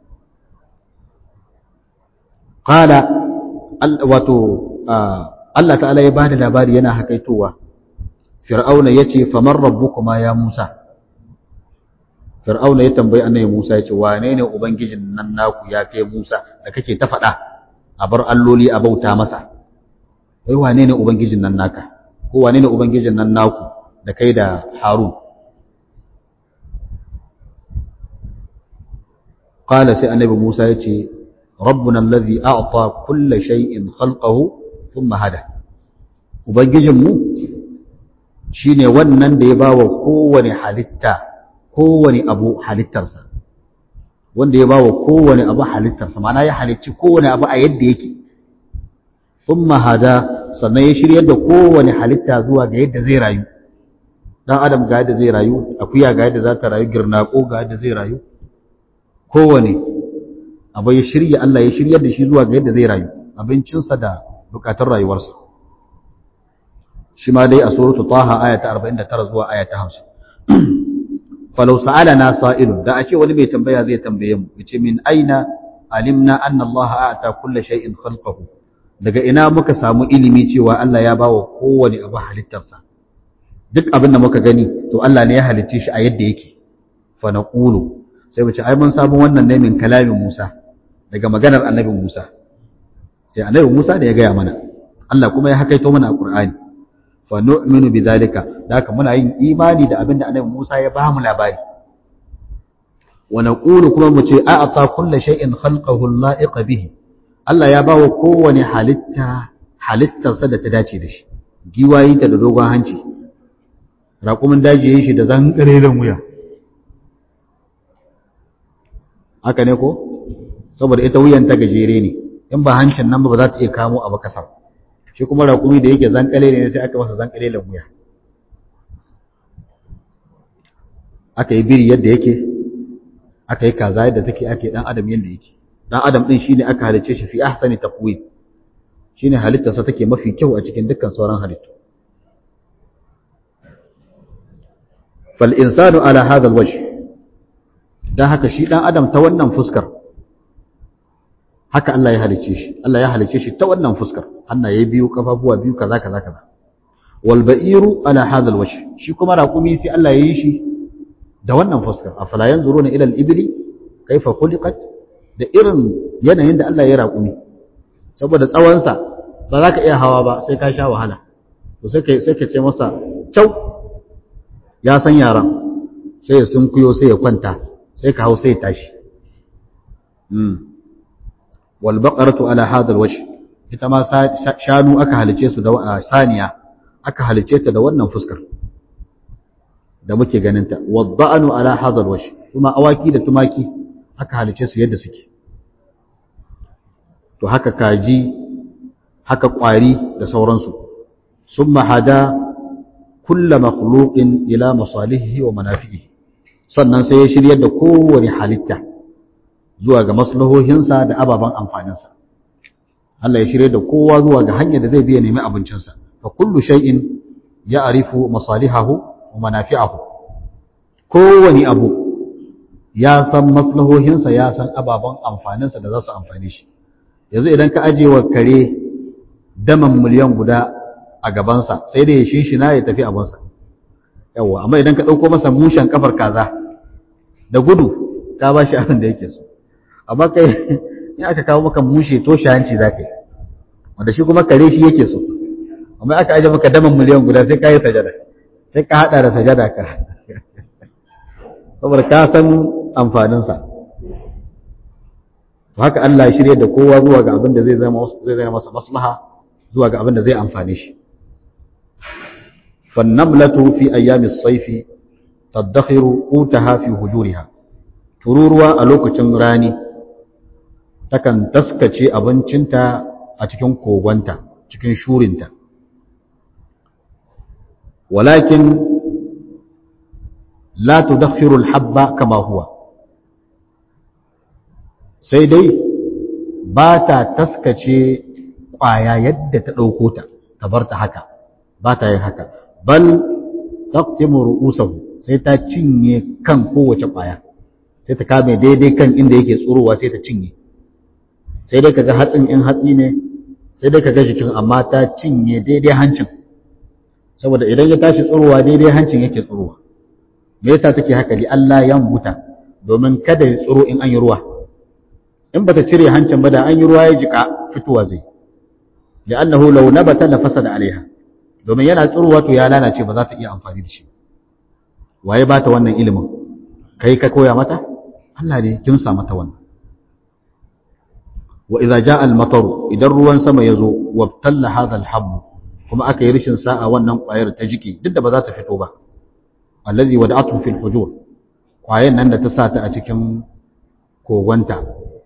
qala wato Allah ta'ala ya bada labari yana hakaitowa fir'auna yace faman rabbukuma ya Musa fir'auna ya tambayi annabi Musa yace wane ne ubangijin nan naku ya kai Musa da kake ta faɗa a bar alloli a bauta masa wai wane ne ubangijin nan naka ko wane ne ubangijin nan naku da kai da Harun qala sai annabi Musa yace rabbuna alladhi a'ta kulla shay'in khalqahu thumma hada ubangijinmu shine wannan da ya bawa kowane halitta kowane abu halittarsa wanda ya bawa kowane abu halittarsa ma'ana ya halicci kowane abu a yadda yake thumma hada sannan ya shiryar da kowane halitta zuwa ga yadda zai rayu dan adam ga yadda zai rayu akuya ga yadda za ta rayu girnako ga yadda zai rayu kowane abu ya shirya Allah ya shiryar da shi zuwa ga yadda zai rayu abincinsa da bukatun rayuwarsa shi ma dai a suratu taha aya ta 49 zuwa aya ta 50 falau sa'alana sa'ilun da a ce wani mai tambaya zai tambaye mu yace min aina alimna anna Allah a'ta kulli shay'in khalqahu daga ina muka samu ilimi cewa Allah ya bawa kowane abu halittarsa duk abin da muka gani to Allah ne ya halicce shi a yadda yake fa naqulu sai mu ce ai mun samu wannan ne min kalamin Musa daga maganar annabi Musa sai annabi Musa da ya gaya mana Allah kuma ya hakaito mana a Qur'ani fa nu'minu bidhalika haka muna yin imani da abinda annabi Musa ya ba mu labari wa naqulu kuma mu ce a'ata kulli shay'in khalqahu la'iq bihi Allah ya bawa kowane halitta halittarsa da ta dace da shi giwayi ta da dogon hanci raƙumin daji yayin shi da zankareren wuya haka ne ko saboda ita wuyan ta gajere ne in ba hancin nan ba za ta iya kamo abu kasar shi kuma raƙumi da yake zankale ne sai aka masa zankale da wuya aka yi biri yadda yake aka yi kaza yadda take ake dan adam yadda yake dan adam din shine aka halice shi fi ahsani taqwim shine halittarsa take mafi kyau a cikin dukkan sauran halittu fal insanu ala hadha alwajh dan haka shi dan adam ta wannan fuskar haka Allah ya halice shi Allah ya halice shi ta wannan fuskar hannaye biyu kafafuwa biyu kaza kaza kaza wal ba'iru ala hadha alwajh shi kuma raqumi sai Allah ya yi shi da wannan fuskar afala yanzuruna ila al-ibli kaifa khuliqat da irin yanayin da Allah ya raqumi saboda tsawon sa ba za ka iya hawa ba sai ka sha wahala to sai ka sai ka ce masa cau ya san yaran sai ya sunkuyo sai ya kwanta sai ka hau sai ya tashi walbaƙaratu ala hadal washi ita ma shanu aka halice su da saniya aka halice ta da wannan fuskar da muke ganinta wadda'anu ala hadal washi kuma awaki da tumaki aka halice su yadda suke to haka kaji haka ƙwari da sauransu sun mahada kulla makhluqin ila masalihi wa manafi'i sannan sai ya shiryar da kowane halitta zuwa ga maslahohinsa da ababen amfaninsa Allah ya shirye da kowa zuwa ga hanyar da zai biya nemi abincinsa fa kullu shay'in ya'rifu masalihahu wa manafi'ahu kowani abu ya san maslahohinsa ya san ababen amfaninsa da za su amfani shi yanzu idan ka ajiye wa kare daman miliyan guda a gabansa sai da ya shinshina ya tafi abinsa yawwa amma idan ka ɗauko masa mushen kafar kaza da gudu ka ba shi abin da yake so amma kai in aka kawo maka mushe to hanci za ka yi wanda shi kuma kare shi yake so amma aka aje maka daman miliyan guda sai ka yi sajada sai ka haɗa da sajada ka saboda ka san amfaninsa to haka Allah ya shirye da kowa zuwa ga abin da zai zama zai zama masa maslaha zuwa ga abin da zai amfane shi fannamlatu fi ayyamis sayfi tadakhiru qutaha fi hujuriha tururuwa a lokacin rani takan taskace abincinta a cikin kogonta cikin shurinta walakin la tudakhiru al-habba kama huwa sai dai ba ta taskace ƙwaya yadda ta ɗauko ta ta bar ta haka ba ta yin haka bal taqtimu ru'usahu sai ta cinye kan kowace ƙwaya sai ta kame daidai kan inda yake tsurowa sai ta cinye sai dai kaga hatsin in hatsi ne sai dai kaga jikin amma ta cinye daidai hancin saboda idan ya tashi tsurowa daidai hancin yake tsurowa me yasa take haka li Allah ya buta domin kada ya tsuro in an yi ruwa in bata cire hancin ba da an yi ruwa ya jika fitowa zai li'annahu law nabata la fasada alaiha domin yana tsurowa to ya lalace ba za ta iya amfani da shi waye ba ta wannan ilimin kai ka koya mata Allah ne kin sa mata wannan wa idza jaa al-matar idan ruwan sama yazo wabtalla hadha al-habb kuma aka yi rishin sa'a wannan kwayar ta jiki duk da ba za ta fito ba allazi wada'atu fil hujur kwayan nan da ta sa ta a cikin kogonta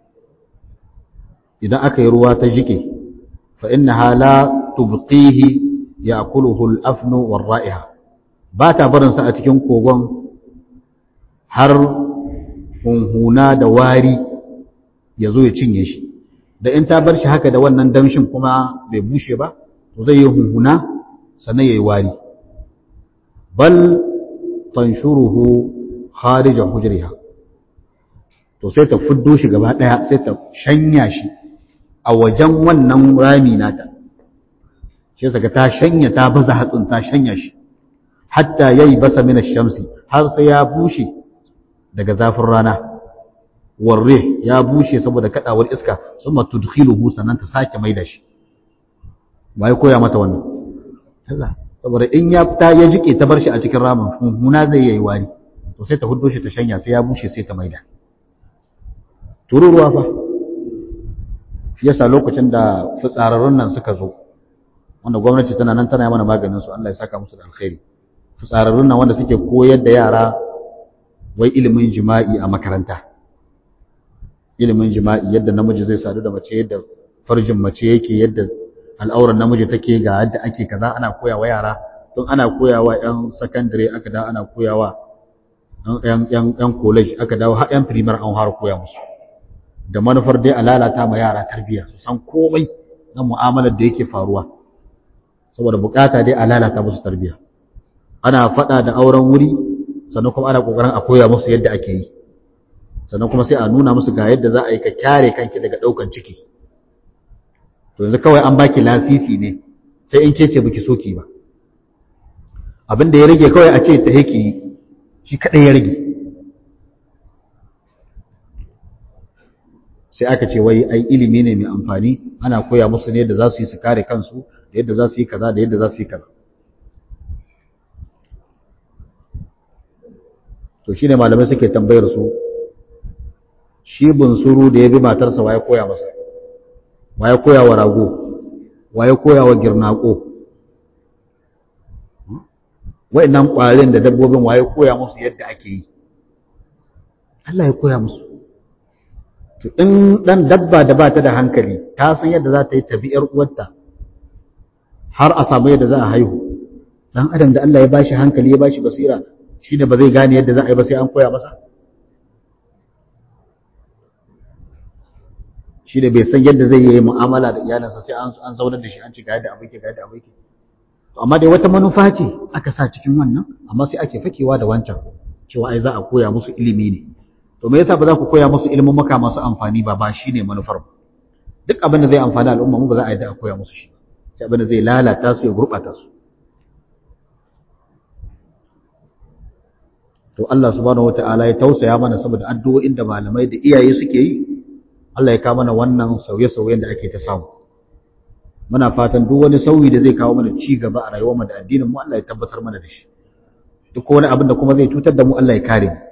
idan aka yi ruwa ta jike fa innaha la tubqihi ya'kuluhu al-afnu war-ra'iha ba ta barin sa a cikin kogon har hunhuna da wari ya zo ya cinye shi da in ta bar shi haka da wannan damshin kuma bai bushe ba to zai yi hunhuna sannan ya yi wari bal tanshuruhu kharija hujriha to sai ta fuddo shi gaba daya sai ta shanya shi a wajen wannan rami nata shi saka ta shanya ta baza hatsin ta shanya shi hatta yayi basa min ash-shamsi har sai ya bushe daga zafin rana warre ya bushe saboda kadawar iska summa tudkhiluhu sannan ta sake maida shi bai koya mata wannan kaza saboda in ya ta ya jike ta bar shi a cikin ramin huna zai yi wari to sai ta huddo shi ta shanya sai ya bushe sai ta maida tururuwa fa shi yasa lokacin da fitsararrun nan suka zo wanda gwamnati tana nan tana mana maganin su Allah ya saka musu da alkhairi fitsararrun nan wanda suke koyar da yara wai ilimin jima'i a makaranta ilimin jima'i yadda namiji zai sadu da mace yadda farjin mace yake yadda al'auran namiji take ga yadda ake kaza ana koyawa yara don ana koyawa yan secondary aka da ana koyawa yan yan yan college aka dawo har yan primary an har koya musu da manufar dai a lalata ma yara tarbiyya su san komai na mu'amalar da yake faruwa saboda bukata dai a lalata musu tarbiyya ana faɗa da auren wuri sannan kuma ana kokarin a koya musu yadda ake yi sannan kuma sai a nuna musu ga yadda za a yi ka kyare kanki daga ɗaukan ciki to yanzu kawai an baki lasisi ne sai in ke ce baki so ki ba abin da ya rage kawai a ce ta yake yi shi kaɗai ya rage sai aka ce wai ai ilimi ne mai amfani ana koya musu ne yadda za su yi su kare kansu da yadda za su yi kaza da yadda za su yi kaza to shi ne malamai suke tambayar su shi bunsuru da ya bi matarsa waye koya masa waye koya wa rago waye koya wa girnako wa'annan ƙwarin da dabbobin waye koya musu yadda ake yi Allah ya koya musu to in dan dabba da ba ta da hankali ta san yadda za ta yi tabi'ar uwarta har a samu yadda za a haihu dan adam da Allah ya bashi hankali ya bashi basira shi da ba zai gane yadda za a yi ba sai an koya masa shi da bai san yadda zai yi mu'amala da iyalinsa sai an zaunar da shi an ci ga yadda abin ke ga yadda abin ke amma dai wata manufa ce aka sa cikin wannan amma sai ake fakewa da wancan cewa ai za a koya musu ilimi ne to me yasa ba za ku koya musu ilimin maka masu amfani ba ba shine manufar duk abin da zai amfani al'umma mu ba za a yi da a koya musu shi sai abin da zai lalata su ya gurbata su to Allah subhanahu wataala ya tausaya mana saboda addu'o'in da malamai da iyaye suke yi Allah ya kawo mana wannan sauye-sauyen da ake ta samu muna fatan duk wani sauyi da zai kawo mana ci gaba a rayuwar mu da addinin mu Allah ya tabbatar mana da shi duk wani abin da kuma zai cutar da mu Allah ya kare mu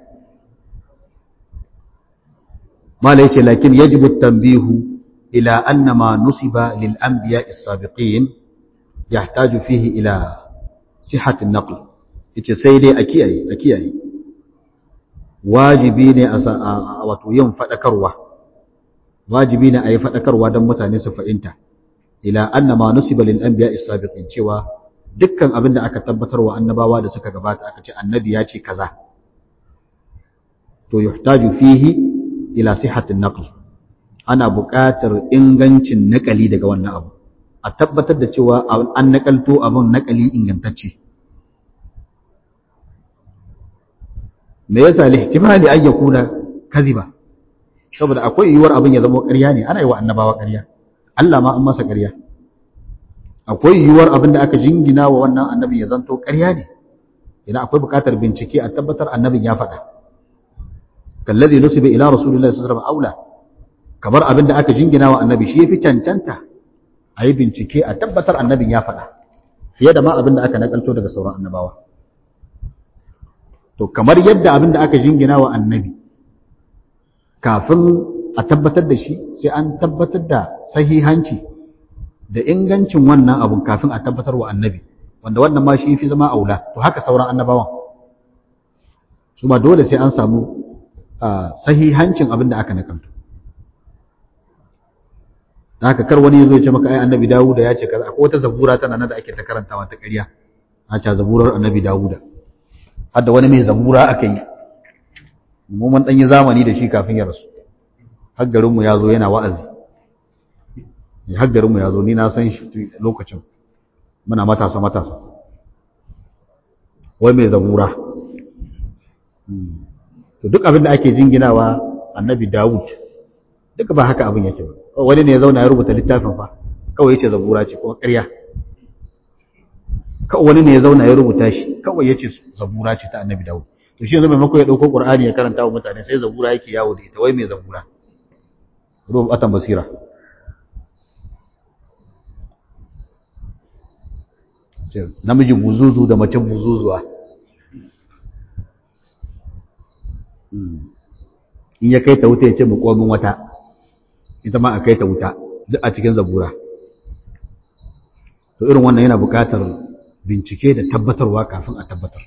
mala yace lakin yajibu at-tanbihu ila anna ma nusiba lil anbiya as-sabiqin yahtaju fihi ila sihhat an-naql yace sai dai a kiyaye a kiyaye wajibi ne a wato yin fadakarwa wajibi ne a yi fadakarwa don mutane su fahimta ila anna ma nusiba lil anbiya as-sabiqin cewa dukkan abin da aka tabbatar wa annabawa da suka gabata aka ce annabi ya ce kaza to yuhtaju fihi ila sihhatin naql ana buƙatar ingancin naƙali daga wannan abu a tabbatar da cewa an naƙalto abin naƙali ingantacce me yasa lihtimali an yakuna kadhiba saboda akwai yiwuwar abin ya zama ƙarya ne ana yi wa annabawa ƙarya Allah ma an masa ƙarya akwai yiwuwar abin da aka jingina wa wannan annabin ya zanto ƙarya ne idan akwai buƙatar bincike a tabbatar annabin ya faɗa kallazi nusiba ila rasulillahi sallallahu alaihi wasallam aula kamar abin da aka jingina wa annabi shi yafi cancanta a yi bincike a tabbatar annabin ya faɗa fiye da ma abin da aka nakalto daga sauran annabawa to kamar yadda abin da aka jingina wa annabi kafin a tabbatar da shi sai an tabbatar da sahihanci da ingancin wannan abun kafin a tabbatar wa annabi wanda wannan ma shi fi zama aula to haka sauran annabawan su ma dole sai an samu sahihancin abin da aka nakalto da haka kar wani yazo ya ce maka ai annabi Dawuda ya ce kaza akwai wata zabura tana nan da ake ta karantawa ta ƙarya a ce zaburar annabi Dawuda har da wani mai zabura aka yi mu mun dan yi zamani da shi kafin ya rasu har garin mu yazo yana wa'azi har garin mu yazo ni na san shi lokacin muna matasa matasa wai mai zabura to duk abin da ake jinginawa annabi Dawud duka ba haka abin yake ba wani ne ya zauna ya rubuta littafin fa kawai yace zabura ce kuma ƙarya kawai wani ne ya zauna ya rubuta shi kawai yace zabura ce ta annabi Dawud to shi yanzu maimako ya dauko Qur'ani ya karanta wa mutane sai zabura yake yawo da ita wai mai zabura rubatan basira namiji buzuzu da mace buzuzuwa in ya kai ta wuta ya ce mu komin wata ita ma a kai ta wuta duk a cikin zabura to irin wannan yana buƙatar bincike da tabbatarwa kafin a tabbatar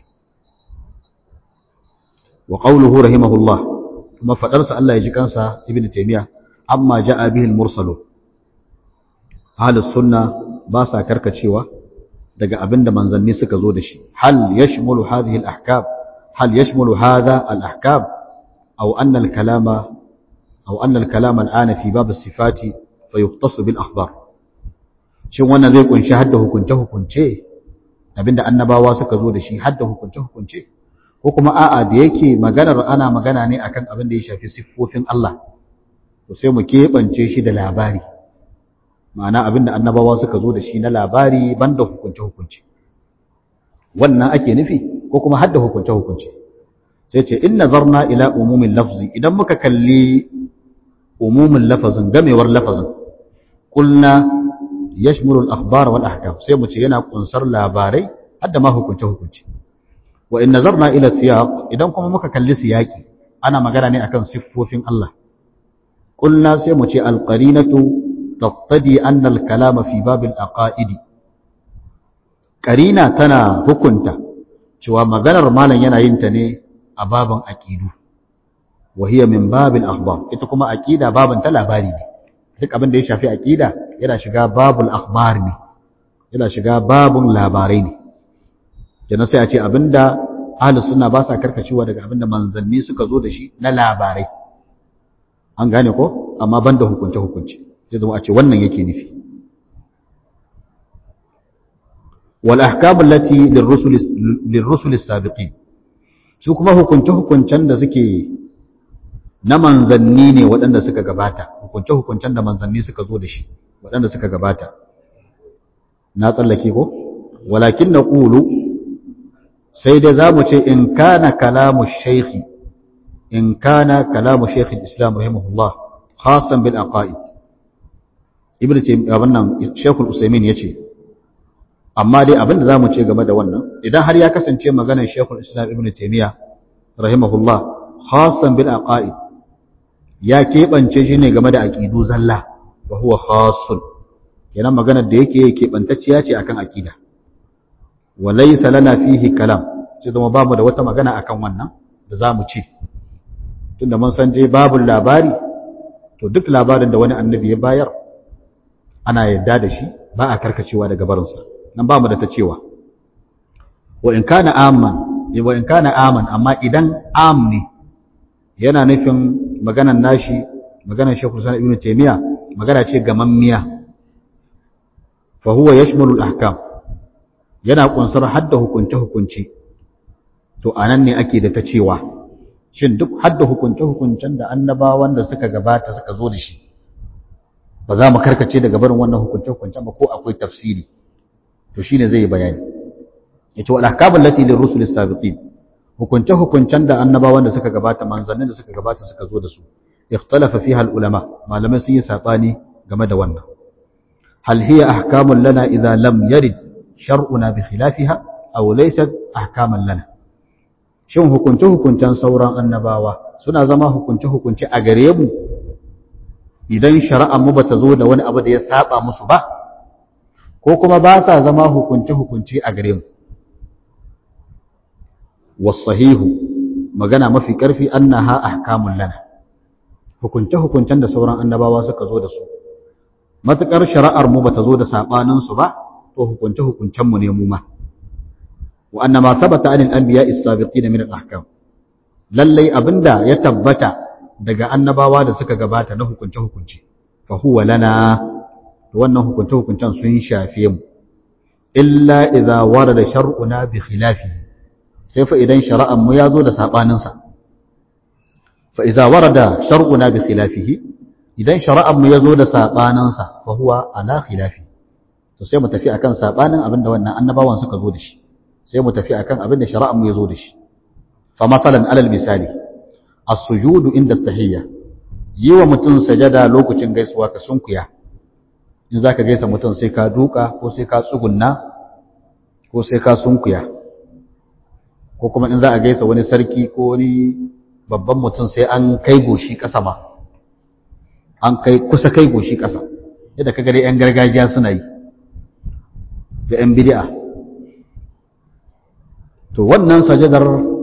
wa qawluhu rahimahullah kuma fadarsa Allah ya ji kansa ibnu taymiya amma ja'a bihi al-mursalu ahlus sunna ba sa karkacewa daga abinda manzanni suka zo da shi hal yashmulu hadhihi al-ahkam hal yashmulu hadha al-ahkam aw anna al-kalama aw anna al-kalama al-ana fi bab as-sifat fa yukhtassu bil akhbar shin wannan zai kunshi hadda hukunce hukunce abinda annabawa suka zo da shi hadda hukunce hukunce ko kuma a'a da yake maganar ana magana ne akan abin da ya shafi siffofin Allah to sai mu keɓance shi da labari ma'ana abin da annabawa suka zo da shi na labari banda hukunce-hukunce wannan ake nufi ko kuma hadda hukunce-hukunce sai ce in nazarna ila umumin lafzi idan muka kalli umumin lafazin gamewar lafazin kulna yashmulu al-akhbar wal ahkam sai mu ce yana kunsar labarai hadda ma hukunce-hukunce wa in nazarna ila siyaq idan kuma muka kalli siyaki ana magana ne akan siffofin Allah qulna sai mu ce alqarinatu taqtadi anna alkalama fi bab alaqaid qarina tana hukunta cewa maganar malam yana yin ta ne a baban aqidu wa hiya min bab alakhbar ita kuma aqida baban ta labari ne duk abin da ya shafi aqida yana shiga babul akhbar ne yana shiga babun labarai ne kenan sai a ce abinda ahlus sunna ba sa karkacewa daga abinda manzanni suka zo da shi na labarai an gane ko amma banda hukunce hukunce sai zama a ce wannan yake nufi wal ahkam allati lirrusul lirrusul as-sabiqin su kuma hukunce hukuncen da suke na manzanni ne waɗanda suka gabata hukunce hukuncen da manzanni suka zo da shi waɗanda suka gabata na tsallake ko walakin naqulu sai dai zamu ce in kana kalamu shaykhi in kana kalamu shaykh al-islam rahimahullah khasan bil aqaid ibnu taymiyyah wannan shaykh al-usaymin yace amma dai abin da zamu ce game da wannan idan har ya kasance maganar shaykh al-islam ibnu taymiyyah rahimahullah khasan bil aqaid ya keɓance shi ne game da aqidu zalla wa huwa khasun kenan maganar da yake keɓantacciya ce akan aqida wa laysa lana fihi kalam sai zama babu da wata magana akan wannan da zamu ci tunda mun san dai babu labari to duk labarin da wani annabi ya bayar ana yadda da shi ba a karkacewa daga barinsa nan ba mu da ta cewa wa in kana amman wa in kana aman amma idan am ne yana nufin maganan nashi maganan Sheikhul Islam Ibn Taymiyyah magana ce gamammiya fa huwa yashmalu al-ahkam yana kunsar hadda hukunce hukunci to anan ne ake da ta cewa shin duk hadda hukunce-hukuncen da annabawan da suka gabata suka zo da shi ba za mu karkace daga barin wannan hukunce-hukuncen ba ko akwai tafsiri to shine zai yi bayani yace wal ahkamul lati lirrusul sabiqin hukunce-hukuncen da annabawan da suka gabata manzannin da suka gabata suka zo da su ikhtalafa fiha al ulama malamai sun yi sabani game da wannan hal hiya ahkamun lana idza lam yarid shar'una bi khilafiha aw laysat ahkaman lana shin hukunce-hukuncen sauran annabawa suna zama hukunce-hukunce a gare mu idan shari'ar mu bata zo da wani abu da ya saba musu ba ko kuma ba sa zama hukunce-hukunce a gare mu wasahihu magana mafi karfi annaha ahkamun lana hukunce-hukuncen da sauran annabawa suka zo da su matukar shari'ar mu bata zo da sabanin su ba to hukunce-hukuncen mu ne mu ma وأن ما ثبت عن الأنبياء السابقين من الأحكام lallai abinda ya tabbata daga annabawa da suka gabata na hukunce hukunci fa huwa lana wannan hukunce hukuncen sun shafe mu illa idza warada shar'una bi khilafi sai fa idan shari'an mu yazo da sabanin sa fa idza warada shar'una bi khilafihi idan shari'an mu yazo da sabanin sa fa huwa ala khilafi to sai mu tafi akan sabanin abinda wannan annabawan suka zo da shi sai mu tafi akan abin da shari'ar mu yazo da shi fa masalan alal misali as-sujudu inda tahiyya yi wa mutum sajada lokacin gaisuwa ka sunkuya in zaka gaisa mutum sai ka duka ko sai ka tsugunna ko sai ka sunkuya ko kuma in za a gaisa wani sarki ko wani babban mutum sai an kai goshi ƙasa ma an kai kusa kai goshi ƙasa yadda kaga dai 'yan gargajiya suna yi da 'yan bid'a to wannan sajadar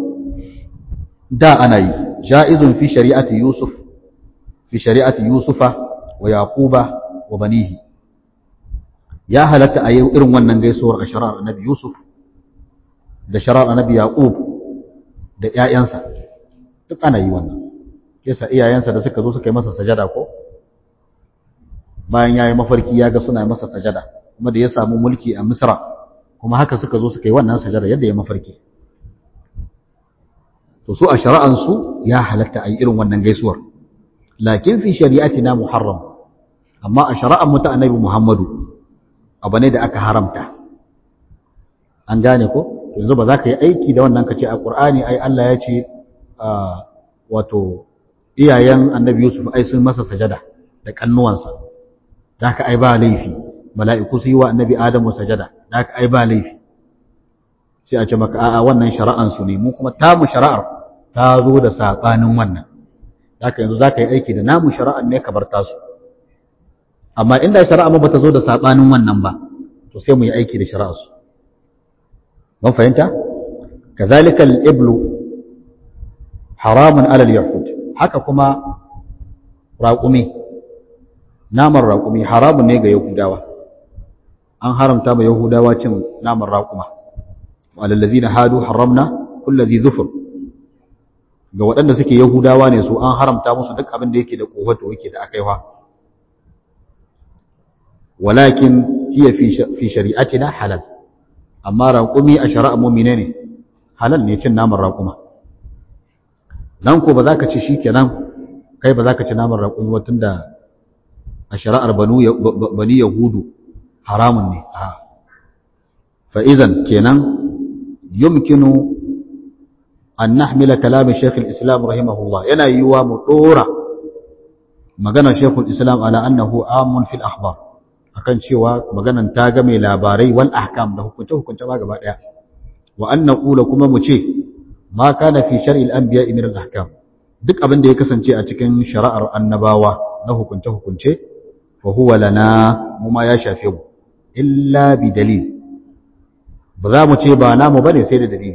da ana yi ja'izun fi shari'ati yusuf fi shari'ati yusufa wa yaquba wa banihi ya halatta a yi irin wannan gaisuwar a shari'ar annabi yusuf da shari'ar annabi yaqub da ƴaƴansa duk ana yi wannan yasa iyayensa da suka zo suka yi masa sajada ko bayan yayi mafarki ya ga suna masa sajada kuma da ya samu mulki a misra kuma haka suka zo suka yi wannan sajada yadda ya mafarki to su a shari'ansu ya halatta a yi irin wannan gaisuwar lakin fi shari'atina muharram amma a shari'ar mu ta annabi muhammadu abu ne da aka haramta an gane ko yanzu ba za ka yi aiki da wannan ka ce a ƙur'ani ai Allah ya ce wato iyayen annabi yusuf ai sun masa sajada da kannuwansa da haka ai ba laifi mala'iku su yi wa annabi adamu sajada da haka ai ba laifi sai a ce maka a'a wannan shari'ansu ne mu kuma tamu shari'ar ta zo da saɓanin wannan haka yanzu za ka yi aiki da namu shari'ar ne ka bar tasu amma inda shari'a ba ta zo da saɓanin wannan ba to sai mu yi aiki da shari'arsu mun fahimta kazalika al-iblu haramun alal yahud haka kuma raƙumi naman raƙumi haramun ne ga yahudawa an haramta ma yahudawa cin naman raƙuma walallazina hadu haramna kulli zufur ga waɗanda suke yahudawa ne su an haramta musu duk abin da yake da kohoto yake da akaiwa walakin hiya fi shari'atina halal amma raƙumi a shari'a mu'mine ne halal ne cin naman raƙuma nan ko ba za ka ci shi kenan kai ba za ka ci naman raƙumi ba tunda a shari'ar bani yahudu haramun ne a fa'izan kenan yumkinu an nahmila kalamin shekul islam rahimahullah yana yiwuwa mu ɗora maganar shekul islam ala annahu amun fil akhbar akan cewa maganan ta ga mai labarai wal ahkam da hukunce hukunce ma gaba daya wa an naqula kuma mu ce ma kana fi shar'il anbiya min al ahkam duk abin da ya kasance a cikin shari'ar annabawa na hukunce hukunce fa huwa lana mu ma ya shafe mu illa bi dalil ba za mu ce ba namu bane sai da dalili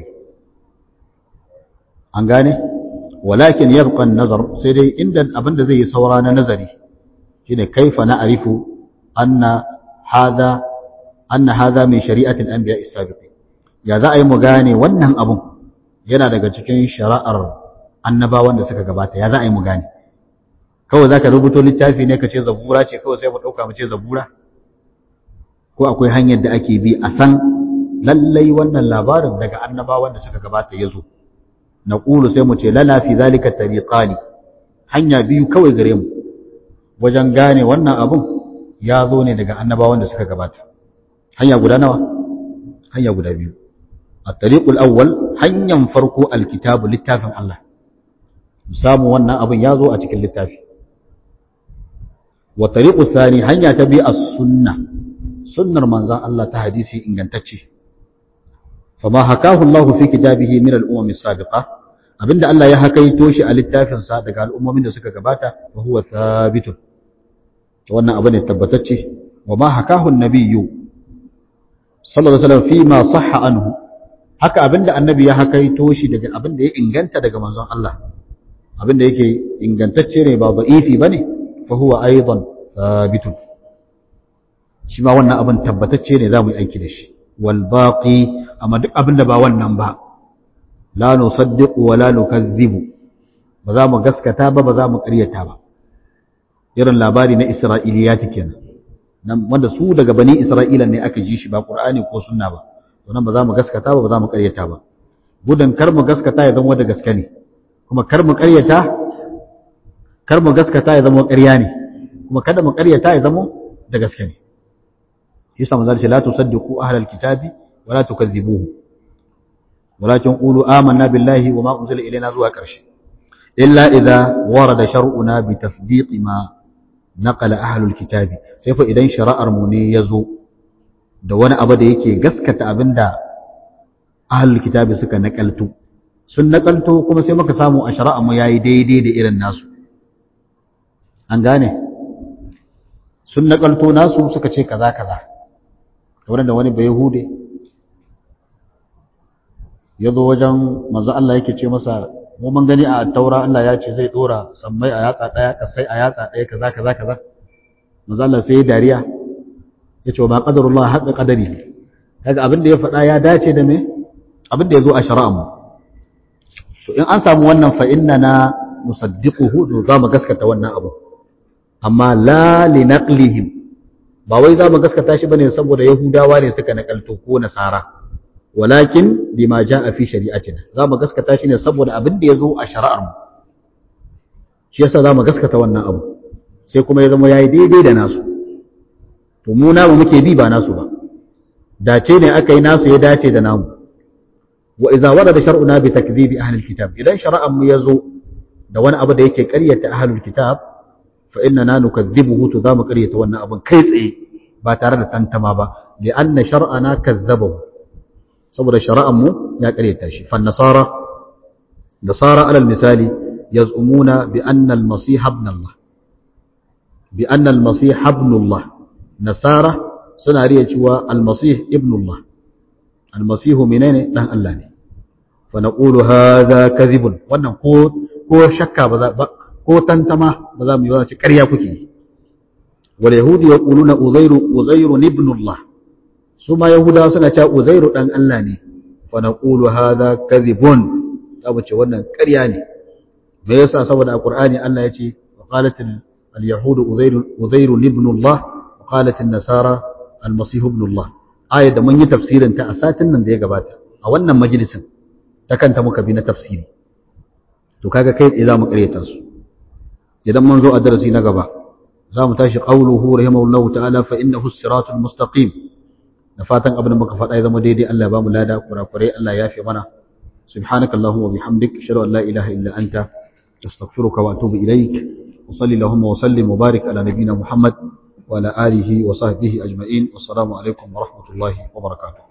an gane walakin yabqa an-nazar sai dai inda abinda zai yi saura na nazari shine kaifa na'rifu anna hadha anna hadha min shari'ati al-anbiya as-sabiqin ya za a yi mu gane wannan abun yana daga cikin shari'ar annabawan da suka gabata ya za a yi mu gane kawai zaka rubuto littafi ne ka ce zabura ce kawai sai mu dauka mu ce zabura ko akwai hanyar da ake bi a san lallai wannan labarin daga annabawan da suka gabata ya zo naqulu sai mu ce lana fi zalika tariqani hanya biyu kawai gare mu wajen gane wannan abun ya zo ne daga annabawan da suka gabata hanya guda nawa hanya guda biyu at-tariqul awwal hanyan farko alkitabu littafin Allah samu wannan abun ya zo a cikin littafi wa tariqul thani hanya ta bi as-sunnah sunnar manzon Allah ta hadisi ingantacce fama hakahu Allah fi kitabihi min al-umam as-sabiqah abinda Allah ya hakaito shi a littafin sa daga al'ummomin da suka gabata wa huwa thabitun wannan abu ne tabbatacce wa ma hakahu an-nabiyyu sallallahu alaihi wasallam fi ma sahha anhu haka abinda annabi ya hakaito shi daga abinda ya inganta daga manzon Allah abinda yake ingantacce ne ba da'ifi bane fa huwa aidan thabitun shi ma wannan abin tabbatacce ne za mu yi aiki da shi wal baqi amma duk abin da ba wannan ba la nusaddiqu wa la nukazzibu ba za mu gaskata ba ba za mu ƙaryata ba irin labari na isra'iliyati kenan nan wanda su daga bani isra'ila ne aka ji shi ba qur'ani ko sunna ba to nan ba za mu gaskata ba ba za mu ƙaryata ba gudan kar mu gaskata ya zama da gaske ne kuma kar mu ƙaryata kar mu gaskata ya zama ƙarya ne kuma kada mu ƙaryata ya zama da gaske ne yasa manzo ce la tusaddiqu ahlal kitabi wa la tukazzibuhu walakin qulu amanna billahi wa ma unzila ilayna zuwa karshe illa idza warada shar'una bi tasdiqi ma naqala ahlul kitabi sai fa idan shari'ar mu ne yazo da wani abu da yake gaskata abinda ahlul kitabi suka nakalto sun nakalto kuma sai muka samu a shari'ar mu yayi daidai da irin nasu an gane sun nakalto nasu suka ce kaza kaza kamar da wani bai hude ya zo wajen manzo Allah yake ce masa mu mun gani a taura Allah ya ce zai dora sammai a yatsa daya kasai a yatsa daya kaza kaza kaza manzo Allah sai dariya ya ce ba qadarullah haqqa qadari kaga abin da ya faɗa ya dace da me abin da ya zo a shari'a mu to in an samu wannan fa innana musaddiquhu to za mu gaskata wannan abu amma la li naqlihim ba wai za mu gaskata shi bane saboda yahudawa ne suka nakalto ko nasara walakin bima jaa fi shari'atina za mu gaskata shi ne saboda abin da yazo a shari'ar mu shi yasa za mu gaskata wannan abu sai kuma ya zama yayi daidai da nasu to mu namu muke bi ba nasu ba dace ne aka yi nasu ya dace da namu wa idza warada shar'una bi takdhibi ahli alkitab idan shari'ar mu yazo da wani abu da yake ƙaryata ahlul kitab fa innana nukazzibuhu to zamu ƙaryata wannan abun kai tsaye ba tare da tantama ba li anna shar'ana kazzabahu saboda shar'an mu ya ƙaryata shi fa nasara nasara alal misali yaz'umuna bi anna al-masih ibn Allah bi anna al-masih ibn Allah nasara suna riya cewa al-masih ibn Allah al-masih menene dan Allah ne fa naqulu hadha kadhibun wannan ko ko shakka ba za ko tantama ba za mu yi wace ƙarya kuke wal yahudi yaquluna uzairu uzairu ibn Allah su ma yahudawa suna cewa uzairu dan Allah ne fa naqulu hadha kadhibun za mu ce wannan ƙarya ne me yasa saboda a qur'ani Allah ya ce wa qalat al yahudu uzairu uzairu ibn Allah wa qalat an nasara al masih ibn Allah ayar da mun yi tafsirin ta a satin nan da ya gabata a wannan majalisin ta kanta muka bi na tafsiri to kaga kai tsaye za mu ƙaryata su idan mun zo a darasi na gaba za mu tashi qawluhu rahimahullahu ta'ala fa innahu siratul mustaqim da fatan abin da muka faɗa ya zama daidai Allah ba mu lada kurakurai Allah ya fi mana subhanakallahumma wa bihamdik ashhadu an la ilaha illa anta astaghfiruka wa atubu ilaik wa salli allahumma wa sallim wa barik ala nabiyyina muhammad wa ala alihi wa sahbihi ajma'in wassalamu alaikum wa rahmatullahi wa barakatuh